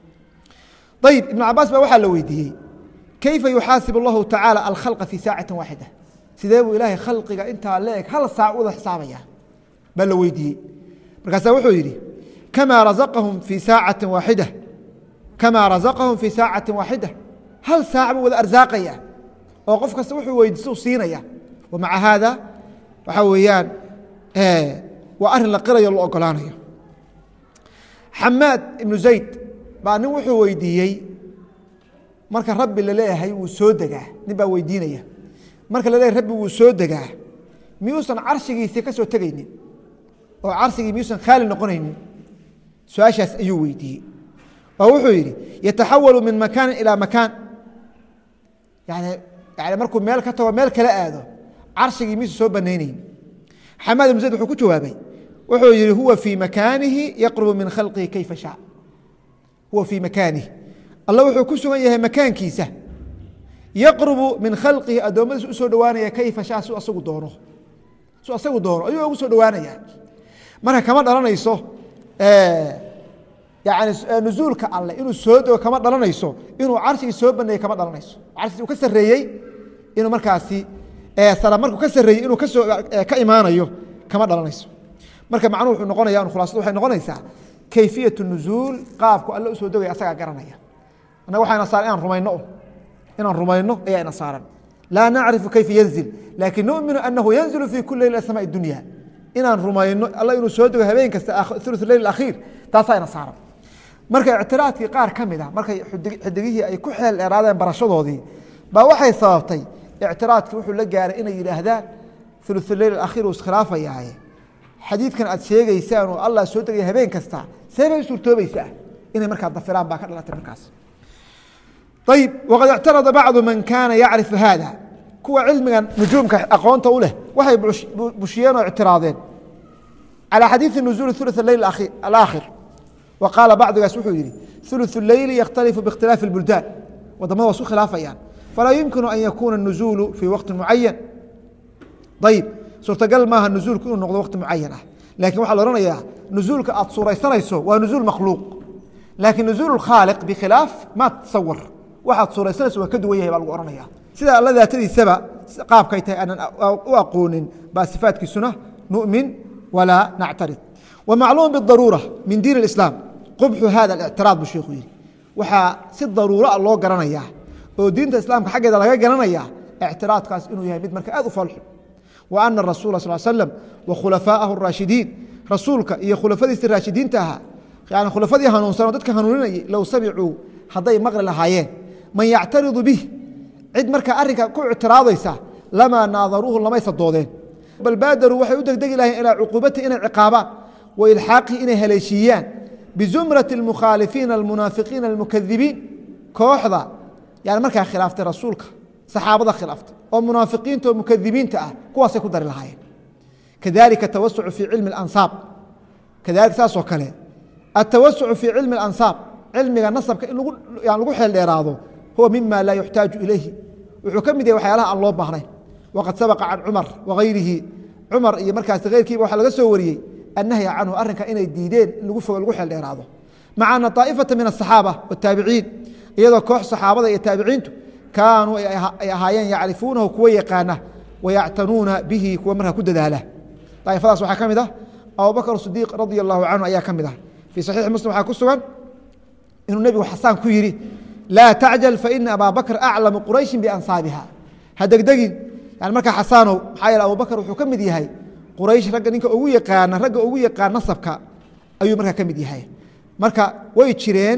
ayib ibn cabaas baa waxaa la weydiiyey kayfa yuxaasib اllahu tacaala alkhalqa fi saacati waaxida sidee buu ilaahay khalqiga intaa leeg hal saac wada xisaabaya baa la weydiiyey markaasaa wuxuu yidhi kama razaqahum fi saacati waaxida kama razaqahum fi saacati waaxida hal saac buu wada arsaaqaya oo qof kasta wuxuu weydiisto u siinaya wamaca haada waxaa weeyaan waa arrin la qirayo la ogolaanayo xamaad ibnu zayd baa nin wuxuu weydiiyey marka rabbi la leeyahay wuu soo degaa nin baa weydiinaya marka la leeyahay rabbi wuu soo degaa miyuusan carshigiisii ka soo tegaynin oo carshigii miyuusan khaali noqonaynin su-aashaas ayuu weydiiyey oo wuxuu yidhi yataxawalu min makaanin ilaa makaan yani yani markuu meel ka tago meel kala aado carshigii miyuusan soo banaynayn xamaad ibnu zayd wuxuu ku jawaabay wuxuu yihi huwa fii makaanihi yaqrubu min khalqihi kayfa shaa huwa fii makaanihi alla wuxuu ku sugan yahay makaankiisa yaqrubu min khalqihi addoommadiis usoo dhowaanaya kayfa shaa su asagu doono su asagu doono ayuu ugu soo dhowaanaya marka kama dhalanayso yani nuzuulka alle inuu soo dego kama dhalanayso inuu carshigii soo baneeyey kama dhalanayso carshigii uu ka sarreeyey inuu markaasi sala markuu ka sarreeyey inuu kasoo ka imaanayo kama dhalanayso marka macnuhu wuxuu noqonaya khulaasadu waxay noqonaysaa kayfiyat nuzuul qaabku alle usoo degaya asagaa garanaya annaga waxayna saaran inaan rumayno inaan rumayno ayaa ina saaran laa nacrifu kayfa yanzil laakin numinu anahu yanzilu fi kuli leyl asmaa dunya inaan rumayno alla inuu soo dego habeen kasta ulu leyl akhiir taasaa ina saaran marka ictiraadkii qaar ka mid a markay xidigihii ay ku xeel dheeraadeen barashadoodii baa waxay sababtay ictiraadkii wuxuu la gaaray inay yidhaahdaan uluuleyl akhiir uu iskhilaafayahay xadiidkan aad sheegaysaan oo allah soo degaya habeen kasta see bay suurtoobaysaa inay markaa dafiraan baa ka dhalatay markaas ayib waqad ictarada bacdu man kaana yacrifu hada kuwa cilmiga nujuumka aqoonta u leh waxay bushiyeen oo ictiraadeen calى xadiiثi nuزuuli ثuluث leyl alaakhir wa qaala bacdigaas wuxuu yihi ثuluث leyli yakhtalifu biاkhtilaafi اbuldaan wadamada waa isu khilaafayaan falaa yumkinu an yakuuna الnuزuulu fii waqti mucayan ayib suurtagal maaha nuzuulku inuu noqdo waqti mucayan ah lakin waxaa la ohanayaa nuzuulka aad suuraysanayso waa nuzuul makhluuq laakiin nuzuul khaaliq bikhilaaf ma tasawar waxaad suuraysanayso waa ka duwan yahay baa lagu ohanaya sida alla daatadiisaba qaabkay tahay aanan u aqoonin baa sifaatkiisuna nu'min walaa nactarid wamacluum bidaruura min diin اislaam qubxu hada اlictiraad buu sheikhu yihi waxaa si daruuraa loo garanayaa oo diinta islaamka xaggeeda laga garanaya ictiraadkaas inuu yahay mid marka aad u falxun wa ana rasuula sal slam wa khulafaaءahu اraashidiin rasuulka iyo khulafadiisii raashidiinta ahaa yani khulafadii hanuunsan oo dadka hanuuninayay low samicuu hadday maqli lahaayeen man yactaridu bih cid markaa arrinka ku ictiraadaysa lamaa naadaruuhu lamaysa doodeen bal baadaruu waxay u degdegi lahayeen ilaa cuquubatihi inay ciqaabaan wa ilxaaqihi inay haleeshiiyaan bizumrati اlmukhaalifiina almunaafiqiina almukadibiin kooxda yani markaa khilaaftay rasuulka saxaabada khilaaftay oo munaafiqiinta oo mukadibiinta ah kuwaasay ku dari lahaayeen kadalika tawasucu fii cilmi اlansaab kadalika saasoo kale atawasucu fii cilmi اlansaab cilmiga nasabka in lagu xeel dheeraado huwa mima laa yuxtaaju ilayhi wuxuu ka mid yahay waxyaalaha aan loo baahnayn waqad sabaqa can cumar wagayrihi cumar iyo markaas keyrkiiba waxaa laga soo wariyey annahya canhu arrinka inay diideen in lagu fogo lagu xeel dheeraado maca ana طaa'ifata min aلصaxaaba wالtaabiciin iyadoo koox saxaabada iyo taabiciintu kaanuu ay ahaayeen yacrifuunahu kuwa yaqaana wayactanuuna bihi kuwa markaa ku dadaala daa'ifadaas waxaa ka mid ah abubakr sidiiq radi allahu canhu ayaa ka mid ah fii saxiixi muslim waxaa ku sugan inuu nebigu xasaan ku yidhi laa tacjal faina abaa bakr aclamu qurayshin biansaabiha ha degdegin yani markaa xasaanow maxaa yeele abubakr wuxuu ka mid yahay quraysh ragga ninka ugu yaqaana ragga ugu yaqaan nasabka ayuu markaa ka mid yahay marka way jireen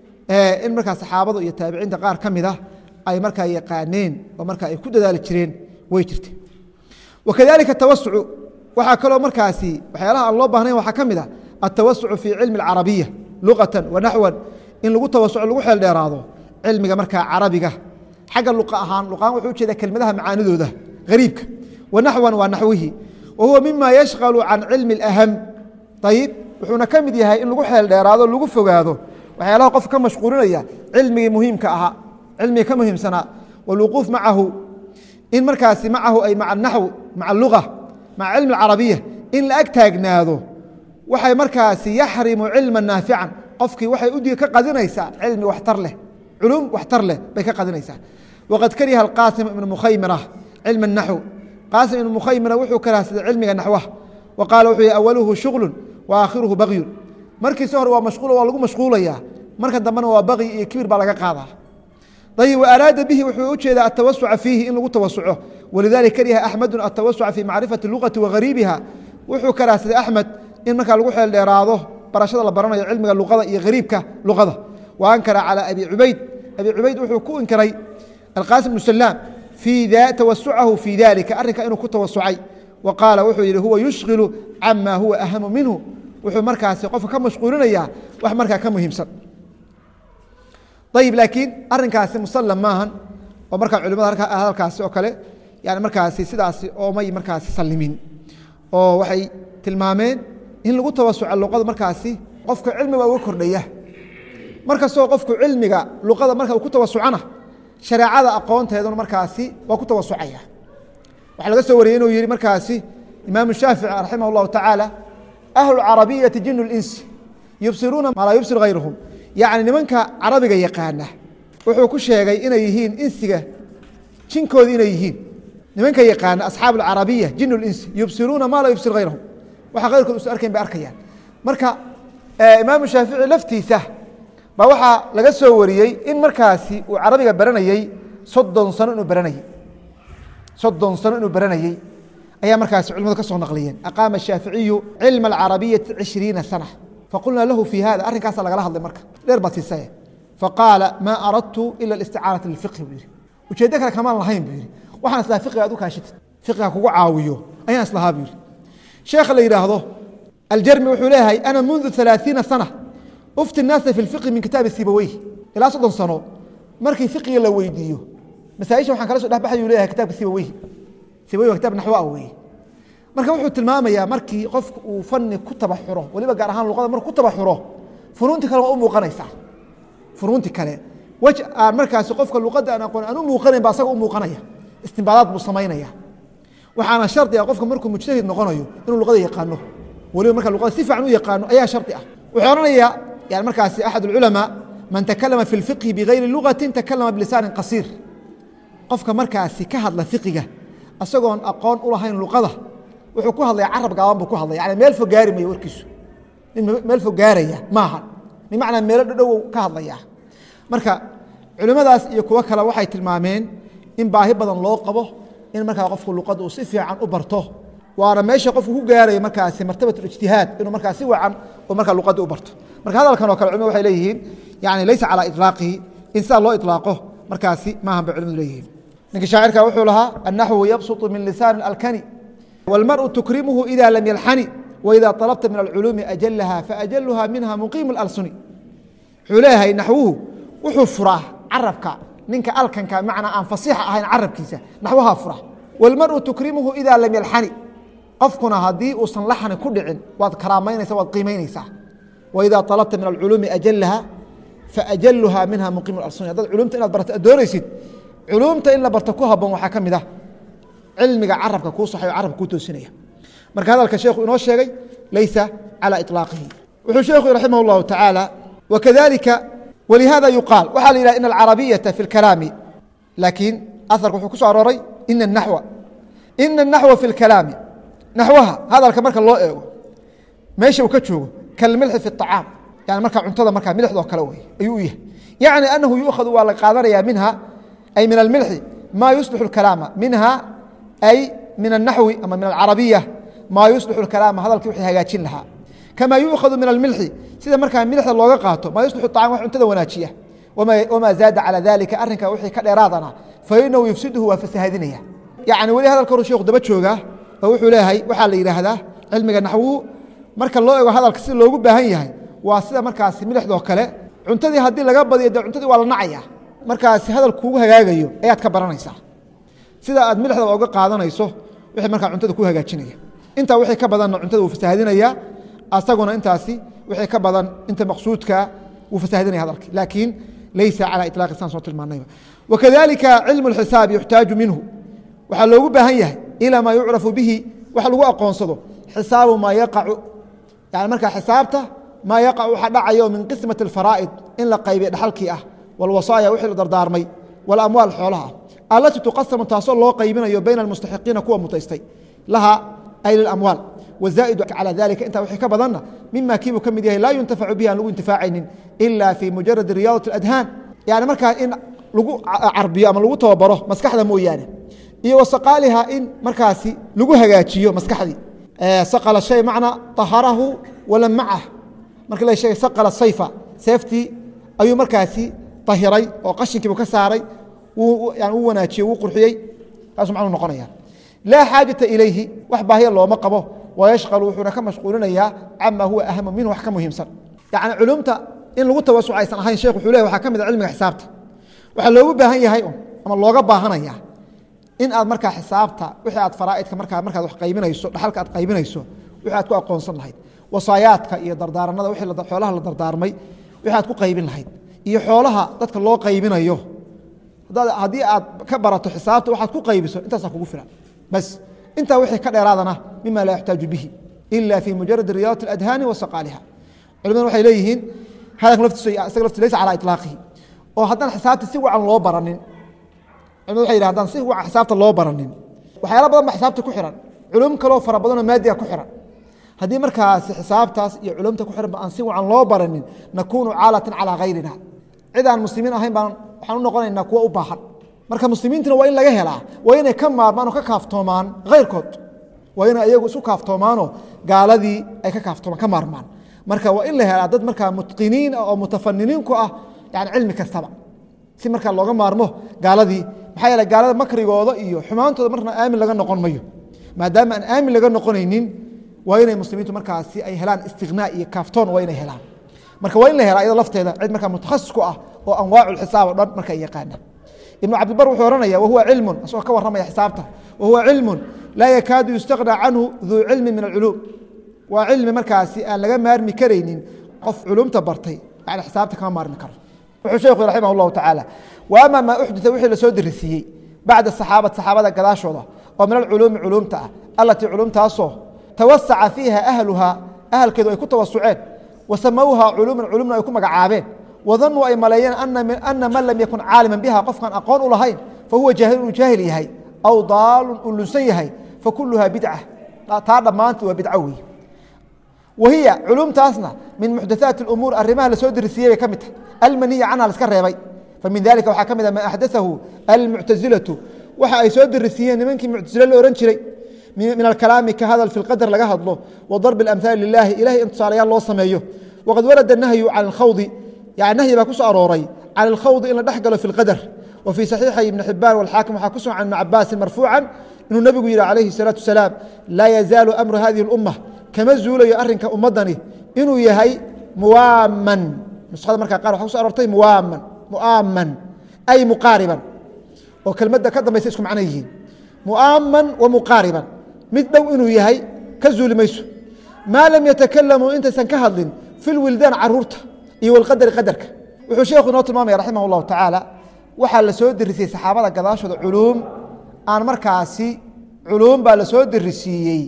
in markaa saxaabada iyo taabiciinta qaar ka mid ah ay markaa yaqaaneen oo markaa ay ku dadaali jireen way jirte wakadalika tawasucu waxaa kaloo markaasi waxyaalaha aan loo baahnayn waxaa ka mid ah altawasucu fii cilmi alcarabiya luqatan wa naxwan in lagu tawasuco lagu xeel dheeraado cilmiga markaa carabiga xagga luqa ahaan luqahaan wuxuu ujeeda kelmadaha macaanidooda gariibka wa naxwan waa naxwihi wa huwa mima yashqalu can cilmi اlaham ayib wuxuuna ka mid yahay in lagu xeel dheeraado lagu fogaado waxyaalaha qof ka mashquulinaya cilmigii muhiimka ahaa cilmigii ka muhiimsanaa wاlwuquuf macahu in markaasi macahu ay maca naxw maca luga maca cilmi اcarabiya in la ag taagnaado waxay markaasi yaxrimu cilma naafican qofkii waxay udiga ka qadinaysaa cilmi waxtar leh culum waxtar leh bay ka qadinaysaa waqad kariha qaasim ibnu mukhaymira cilma naxw qaasim ibnu mukhaymira wuxuu karahsaday cilmiga naxwaha wa qaala wuxuu yihi awaluhu shuغlu wa aakhiruhu bagyun markiisi hore waa mashquul waa lagu mashquulaya marka dambena waa bagyi iyo kibir baa laga qaadaa ayb وaraada bihi wuxuu ujeeda atawasuca fiihi in lagu tawasuco walidalika kariha axmedu atawasuca fi macrifati اluqati wagariibiha wuxuu karaahsaday axmed in markaa lagu xeel dheeraado barashada la baranayo cilmiga luqada iyo gariibka luqada wa ankara calى abi cubayd abi cubayd wuxuu ku inkiray alqasim bnu salaam tawasucahu fi dalika arrinka inuu ku tawasucay wa qaala wuxuu yihi huwa yushkilu cama huwa ahamu minhu wuxuu markaasi qofka ka mashquulinaya wax markaa ka muhiimsan ayib laakiin arinkaasi musalam maahan oo markaa culimada hadalkaasi oo kale yani markaasi sidaasi oomay markaasi salimin oo waxay tilmaameen in lagu tawasuca luqada markaasi qofka cilmiga uga kordhaya markastoo qofku cilmiga luqada marka uu ku tawasucana shareecada aqoonteeduna markaasi waa ku tawasucaya waxaa laga soo wariyey inuu yihi markaasi imaamu shaafici raximah اllahu tacaala ahlu carabiyati jinu linsi yubsiruuna maa laa yubsir hayruhum yacni nimanka carabiga yaqaana wuxuu ku sheegay inay yihiin insiga jinkoodi inay yihiin nimanka yaqaana asxaabu alcarabiya jin linsi yubsiruuna maa laa yubsir hayrahum waxa kayrkood usa arkayn bay arkayaan marka imaamu shaafici laftiisa baa waxaa laga soo wariyey in markaasi uu carabiga baranayey soddon sano inuu baranayey soddon sano inuu baranayey ayaa markaasi culimadu ka soo naqliyeen aqaama shaaficiyu cilma alcarabiyati cishriina sana faqulnaa lahu fi hada arrinkaasa lagala hadlay marka dheer baad siisaye faqaala maa aradtu ila isticaanata lifiqhi buu yihi ujeeddo kale kamaan lahayn buu yihi waxaan islaha fiqiga ad u kaashitid fiqiga kugu caawiyo ayaan islahaa buu yihi sheekha la yidhaahdo aljarmi wuxuu leeyahay ana mundu ثalaaثiina sana ufti الnaasa fi اlfiqhi min kitaabi sibaweyh ilaa soddon sano markii fiqiga la weydiiyo masaaisha waxaan kala so dhexbaxay u leyahay kitabka sibaweyh sibaweyh waa kitab naxwo ah weye marka wuxuu tilmaamayaa markii qofku uu fani ku tabaxuro waliba gaar ahaan luqada marku ku tabaxuro funuunti kale waa u muuqanaysaa funuunti kale wej aan markaasi qofka luqadda aan aqoon aan u muuqanayn ba asaga u muuqanaya istimbaadaad buu samaynaya waxaana shardi ah qofka markuu mujtahid noqonayo inuu luqada yaqaano waliba marka luqada si fiican u yaqaano ayaa shardi ah wuxuu odhanayaa yani markaasi axad ulculamaa man takalama fi lfiqhi bigayri lugatin takalama bilisaanin qasiir qofka markaasi ka hadla fiqiga isagoon aqoon u lahayn luqada wuxuu ku hadlaya carab gaaban buu ku hadlaya yani meel fog gaari maya warkiisu nin meel fog gaaraya maaha bimacnaa meelo dhadhowow ka hadlaya marka culimmadaas iyo kuwo kale waxay tilmaameen in baahi badan loo qabo in markaa qofku luqadda uu si fiican u barto waana meesha qofku ku gaaraya markaasi martabat ijtihaad inuu markaa si wacan u markaa luqadda u barto marka hadalkan oo kale culimadu waxay leeyihiin yani laysa calaa iطlaaqihi in sidaa loo iطlaaqo markaasi maahan bay culimadu leeyihiin ninka shaacirka wuxuu lahaa annaxwu yabsuطu min lisaan alkani wاlmarءu tukrimuhu ida lam yalxani waida طalabta min alculuumi ajalaha faajaluha minha muqiimu اlalsuni wuxuu leeyahay naxwuhu wuxuu furaa carabka ninka alkanka macnaa aan fasiixa ahayn carabkiisa naxwaha fura wاlmarءu tukrimuhu ida lam yalxani qofkuna haddii uusan laxni ku dhicin waad karaamaynaysa waad qiimaynaysaa waida طalabta min alculuumi ajalaha faajaluha minha muqiimu اlalsuni haddaad culumta inaad barto ad doonaysid culumta in la barto ku haboon waxaa ka mid ah cilmiga carabka kuu saxayo carabka kuu toosinaya marka hadalka sheekhu inoo sheegay laysa calى iطlaaqihi wuxuu sheekhu raximah اllahu tacaala wakadalika walihada yuqaal waxaa la yidhah in alcarabiyaةa fi اlkalaami laakiin aharka wuxuu ku so arooray ina الnaxwa ina الnaxwa fi اlkalaami naxwaha hadalka marka loo eego meesha uu ka joogo kalmilxi fi الطacaam yani marka cuntada markaa milixdoo kale wey ayuu u yahay yacni anahu yuukhadu waa la qaadanaya minha ay min almilxi ma yuslixu اlkalaama minha ay min الnaxwi ama min alcarabiya maa yuslixu اkalaama hadalkii wixii hagaajin lahaa kama yuukhadu min almilxi sida markaa milixda looga qaato maa yuslixu طacam wax cuntada wanaajiya wamaa zaada calى dalika arrinka wixii ka dheeraadana fainahu yufsiduhu waa fasahadinaya yani weli hadalka horu sheekhu daba joogaa oo wuxuu leeyahay waxaa la yidhaahdaa cilmiga naxwuhu marka loo ego hadalka si loogu baahan yahay waa sida markaasi milixdoo kale cuntadii haddii laga badiyo dee cuntadii waa la nacaya markaasi hadal kuugu hagaagayo ayaad ka baranaysaa sida aad milixdaba oga qaadanayso wixii markaa cuntada ku hagaajinaya intaa wixii ka badanna cuntada wuu fasahadinaya asaguna intaasi wixii ka badan inta maqsuudka wuu fasahadinaya hadalki laakiin laysa calى iطlaaqi saan soo tilmaanayba wakadalika cilmu اxisaab yuxtaaju minhu waxaa loogu baahan yahay ilaa maa yucrafu bihi wax lagu aqoonsado xisaabu maa yaqacu yani markaa xisaabta maa yaqacu waxa dhacayo min qismati اfaraa'id in la qaybiya dhaxalkii ah wاlwasaaya wixii la dardaarmay wاlamwaal xoolaha alati tuqasamu taasoo loo qaybinayo bayna almustaxiqiina kuwa mutaystay laha ay lilamwaal wazaa'idu calى dalika intaa wixii ka badanna mima kiibuu ka mid yahay laa yuntafacu bihi aan lagu intifaacaynin ila fi mujaradi riyaadat اladhaan yani markaa in lagu carbiyo ama lagu tababaro maskaxda mooyaane iyo wasaqaaliha in markaasi lagu hagaajiyo maskaxdii saqala shay macnaa taharahu walamacah marka la sheegay saqala sayfa seeftii ayuu markaasi tahiray oo qashinkiibu ka saaray yani u wanaajiyey wuu qurxiyey taasuu macnuu noqonaya laa xaajata ilayhi wax baahiya looma qabo wayashqalu wuxuuna ka mashquulinayaa cama huwa ahamu minhu wax ka muhiimsan yani culumta in lagu tawasuc aysan ahayn sheekh wuxuu leh waxaa ka mid a cilmiga xisaabta waxaa loogu baahan yahay ama looga baahanaya in aad markaa xisaabta wixii aad faraaidka markaa markaad wax qaybinayso dhaxalka aad qaybinayso wixii aad ku aqoonsan lahayd wasaayaadka iyo dardaaranada wixii xoolaha la dardaarmay wixii aad ku qaybin lahayd iyo xoolaha dadka loo qaybinayo haddii aad ka barato xisaabta waxaad ku qaybiso intaasaa kugu filan bas intaa wixii ka dheeraadana mima laa yuxtaaju bihi ila fi mujaradi riyaadat اadhaani wa saqaaliha culimadu waxay leeyihiin hadalka laftiisa isaga lafti laysa calaa iطlaaqihi oo haddaan xisaabta si wacan loo baranin culimadu waxay yidhaha haddaan si wacan xisaabta loo baranin waxyaala badan ba xisaabta ku xiran culum kaloo fara badanoo maadiga ku xiran haddii markaasi xisaabtaas iyo culumta ku xiran ba aan si wacan loo baranin nakunu caalatan calaa gayrina cid aan muslimiin ahayn baan waxaan u noqonaynaa kuwa u baahan marka muslimiintuna waa in laga helaa waa inay ka maarmaan oo ka kaaftoomaan kayrkood waa inay ayagu isu kaaftoomaanoo gaaladii ay ka kaaftoomaan ka maarmaan marka waa in la helaa dad markaa mutqiniin ah oo mutafaniniin ku ah yani cilmi kastaba si markaa looga maarmo gaaladii maxaa yeele gaalada makrigooda iyo xumaantooda marna aamin laga noqon mayo maadaama aan aamin laga noqonaynin waa inay muslimiintu markaasi ay helaan istiqnaa iyo kaaftoon waa inay helaan marka waa in la helaa iyado lafteeda cid markaa mutakhasis ku ah oo anwaacu xisaab o dhan marka yaqaana ibnu cabdibar wuxuu ohanaya wahuwa cilmun asagoo ka warramaya xisaabta wahuwa cilmun laa yakaadu yustaqnaa canhu duu cilmin min alculuum waa cilmi markaasi aan laga maarmi karaynin qof culumta bartay yani xisaabta kama maarmi karo wuxuu sheekhu raximah llahu tacaala wa ama maa uxdita wixii lasoo dirisiiyey bacda saxaabati saxaabada gadaashooda oo min alculuumi culuumta ah allatii culumtaasoo tawasaca fiiha ahluha ahalkeedu ay ku tawasuceen wa samowha culuuman culumna ay ku magacaabeen wadanuu ay maleeyeen ana man lam yakun caaliman biha qofkaan aqoon u lahayn fahuwa jaahil inuu jaahil yahay aw daalun uu lunsan yahay fakuluha bidca taa dhammaanteed waa bidco wey wahiya culumtaasna min muxdathaati اumuur arimaha lasoo dirisiiyey bay ka mid tahay almaniya canha laska reebay famin dalika waxaa ka mid a ma axdathahu almuctasilatu waxa ay soo dirisiiyeen nimankii muctasile la ohan jiray min alkalaami ka hadal fi lqadar laga hadlo wa darbi اlamhaali lilahi ilahay in tusaalayaal loo sameeyo waqad warada nahyu can اlkhawdi yani nahyi baa ku soo arooray can اlkhawdi in la dhex galo fi اlqadar wa fii saxiixay ibni xibaan walxaakim waxaa ku sugan can ibni cabaasin marfuucan inuu nebigu yihi calayhi الsalaatu wasalaam laa yazaalu amru hadihi اlumma kama zuulayo arinka ummadani inuu yahay muwaaman nusada markaa qaar waxa kuso arortay muwaaman muaaman ay muqaariban oo kelmadda ka dambaysa isku macno yihiin muaaman wa muqaariban mid dhow inuu yahay ka zuuli mayso maa lam yatakalamuu intaysan ka hadlin fi lwildaan caruurta iyo walqadari qadarka wuxuu sheekhu inoo tilmaamaya raximah اllahu tacaala waxaa la soo dirisiyey saxaabada gadaashooda culuum aan markaasi culuum baa la soo dirisiiyey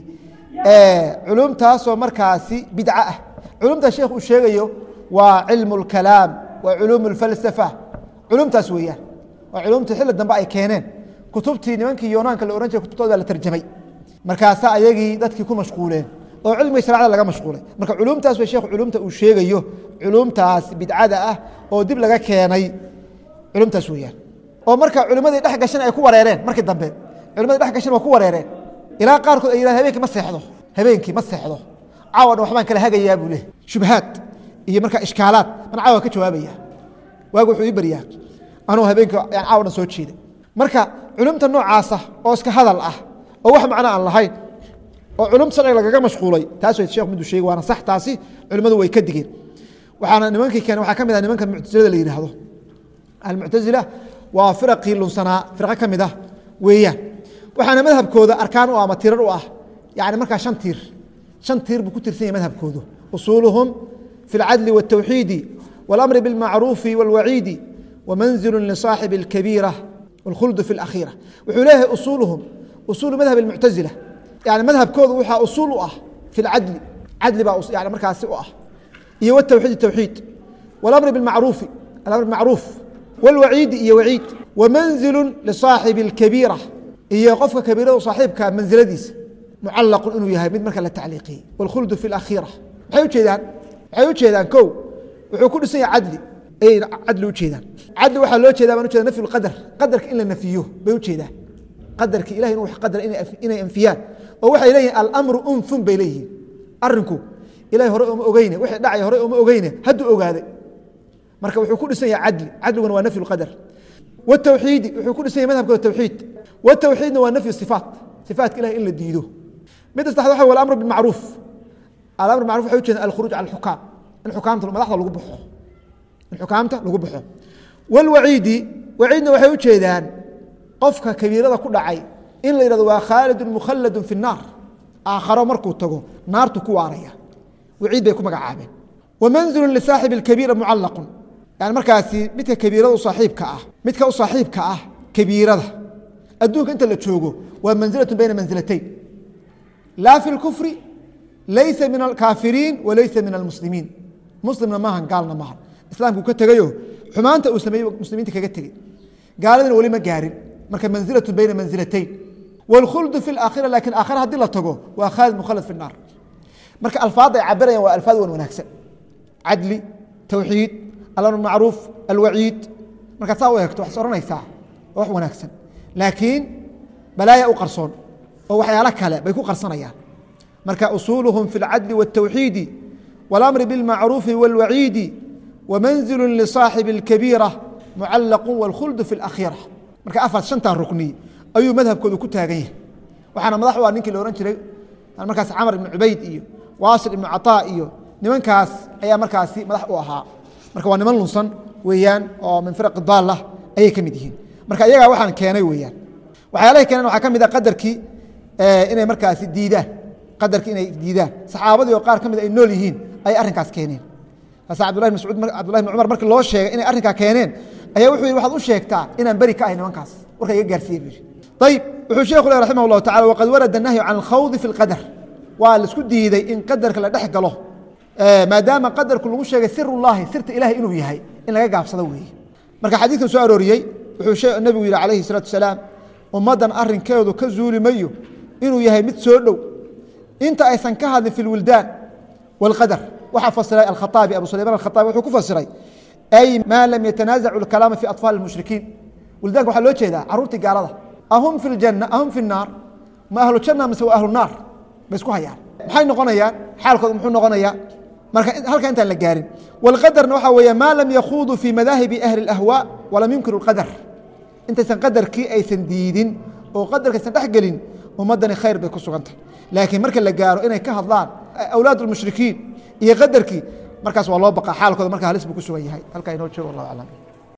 culumtaasoo markaasi bidca ah culumta sheekh uu sheegayo waa cilmu اlkalaam waa culuum اlfalsafa culumtaas weeyaan waa culumtii xilli dambe ay keeneen kutubtii nimankii yoonaanka la ohan jiray kutubtooda baa la tarjamay markaasaa ayagii dadkii ku mashquuleen oo cilmiga sharcada laga mashquulay marka culumtaas way sheekhu culumta uu sheegayo culumtaas bidcada ah oo dib laga keenay culumtaas weeyaan oo marka culimmadii dhex gashan ay ku wareereen markii dambe culimadii dhex gashan waa ku wareereen ilaa qaarkood ay yidhahan habeenkii ma seexdo habeenkii ma seexdo caawa dhan waxbaan kala hagayaa buu leh shubhaad iyo markaa ishkaalaad man caawa ka jawaabaya waagu wuxuu ii baryaa anuu habeenkii yani caawa dhan soo jeeday marka culumta noocaasa oo iska hadal ah oo wax macno aan lahayn oo culum sharciga lagaga mashquulay taas way sheekh miduu sheegay waana sax taasi culimmadu way ka digeen waxaana nimankii keenay waxaa ka mid ah nimanka muctasilada la yidhaahdo almuctasila waa firaqii lunsanaa firqo ka mid ah weeyaan waxaana madhabkooda arkaan u ah ama tirar u ah yani markaa shan tiir shan tiir buu ku tirsan yahay madhabkoodu usuuluhum fi اlcadli wالtawxiidi wاlamri biاlmacruufi wاlwaciidi wamanzilu lisaaxibi اlkabiira wاlkhuldu fi اlakhiira wuxuu leeyahay usuuluhum usuulu madhab اlmuctazila yani madhabkooda waxaa usuul u ah fi اlcadli cadli baa yani markaasi u ah iyo wtawxiid tawxiid wاlamri biاlmacruufi alamr bimacruuf wاlwaciidi iyo waciid wamanzilu lisaaxibi اlkabiira iyo qofka kabiirada saaxiibka mansiladiisa mucalaqun inuu yahay mid marka la tacliiqiyey wاlkhuldu fi اlakhiira maxay ujeedaan waxay ujeedaan ko wuxuu ku dhisan yahay cadli ayay cadli ujeedaan cadli waxaa loo jeeda baan ujeeda nafyu lqadar qadarka in la nafiyo bay ujeedaan qadarka ilahay inuu wax qadar inay anfiyaan oo waxay leeyihin alamru unfun bay leeyihiin arinku ilahay hore oma ogeyne wixii dhacay hore oma ogeyne hadduu ogaaday marka wuxuu ku dhisan yahay cadli cadliguna waa nafyu lqadar wtawxiidi wuxuu ku dhisan yahay madhabka tawxiid watawxiidna waa nafyu sifaat sifaatka ilahay in la diido midda saddexaad waxa wa alamru bilmacruuf alamr bimacruf waxay ujeedaan alkhuruuj cala alxukaam in xukaamta madaxda lagu baxo in xukaamta lagu baxo walwaciidi waciidna waxay ujeedaan qofka kabiirada ku dhacay in la yihahdo waa khaalidun mukhaladun fi الnaar aakharo markuu tago naartu ku waaraya waciid bay ku magacaabeen wamanzilu lisaaxibi اkabiira mucalaqun yani markaasi midka kabiirada u saaxiibka ah midka u saaxiibka ah kabiirada adduunka inta la joogo waa manzilatun bayna manzilatayn laa fi اlkufri laysa min alkaafiriin walaysa min almuslimiin muslimna maahan gaalna maahan islaamkuu ka tegayo xumaanta uu sameeyey muslimiinta kaga tegey gaaladina weli ma gaarin marka manzilatun bayna manzilatayn wاlkhuldu fi اlaakhira lakin aakhira haddii la tago waa khaalid mukhalad fi الnaar marka alfaadda ay cabirayaan waa alfaad wan wanaagsan cadli tawxiid alamr macruuf alwaciid markaad saa u eegto waxaad ohanaysaa waa wax wanaagsan laakiin balaaya u qarsoon oo waxyaalo kale bay ku qarsanayaan marka usuuluhum fi اlcadli wالtawxiidi wاlamri biاlmacruufi wاlwaciidi wamanzilu lisaaxibi اlkabiira mucalaqu wاlkhuldu fi اlakhira marka afar shantaa rukni ayuu madhabkoodu ku taagan yahay waxaana madax u ah ninkii la ohan jiray markaas camar ibnu cubayd iyo waasil ibnu caطaa iyo nimankaas ayaa markaasi madax u ahaa marka waa niman lunsan weeyaan oo min firaqi daalla ayay ka mid yihiin marka iyagaa waxaan keenay weeyaan waxyaalahay keeneen waxaa ka mid a qadarkii inay markaasi diidaan qadarkii inay diidaan saxaabadii oo qaar ka mid ay nool yihiin ayay arrinkaas keeneen kaasa cabdullahi bn mascuud cabdullahi bn cumar markii loo sheegay inay arrinkaa keeneen ayaa wuxuu yihi waxaad u sheegtaa inaan beri ka ahay nimankaas warka iga gaarsiiye buu yihi ayib wuxuu sheekhu leh raximah llahu tacala waqad warada nahyu can alkhawdi fi اlqadar waa laisku diiday in qadarka la dhex galo maadaama qadarku lagu sheegay sir ullahi sirta ilahay inuu yahay in laga gaabsado weeye marka xadiidkan soo arooriyey wuxuu nebigu yihi calayhi الsalaatu wasalaam ummaddan arrinkeedu ka zuuli mayo inuu yahay mid soo dhow inta aysan ka hadlin fi اlwildaan wاlqadar waxaa fasiray alkhaaabi abu sulayman alkhaaabi wuxuu ku fasiray ay maa lam yatanaazacu اlkalaama fi aطfaali اlmushrikiin wildaanka waxaa loo jeedaa caruurtii gaalada ahum fi اljanna ahum fi الnaar ma ahlu janna mise waa ahlu naar bay isku hayaan maxay noqonayaan xaalkooda muxuu noqonayaa marka halka intaan la gaarin wاlqadarna waxaa weeye maa lam yakhuuduu fi madaahibi ahli اlahwaa walam yunkiru اlqadar intaysan qadarkii aysan diidin oo qadarka aysan dhex gelin ummaddani khayr bay ku sugantahay laakiin marka la gaaro inay ka hadlaan awlaad اlmushrikiin iyo qadarkii markaas waa loo baqaa xaalkooda marka halis buu ku sugan yahay halkaa inoo joogo wallah aclam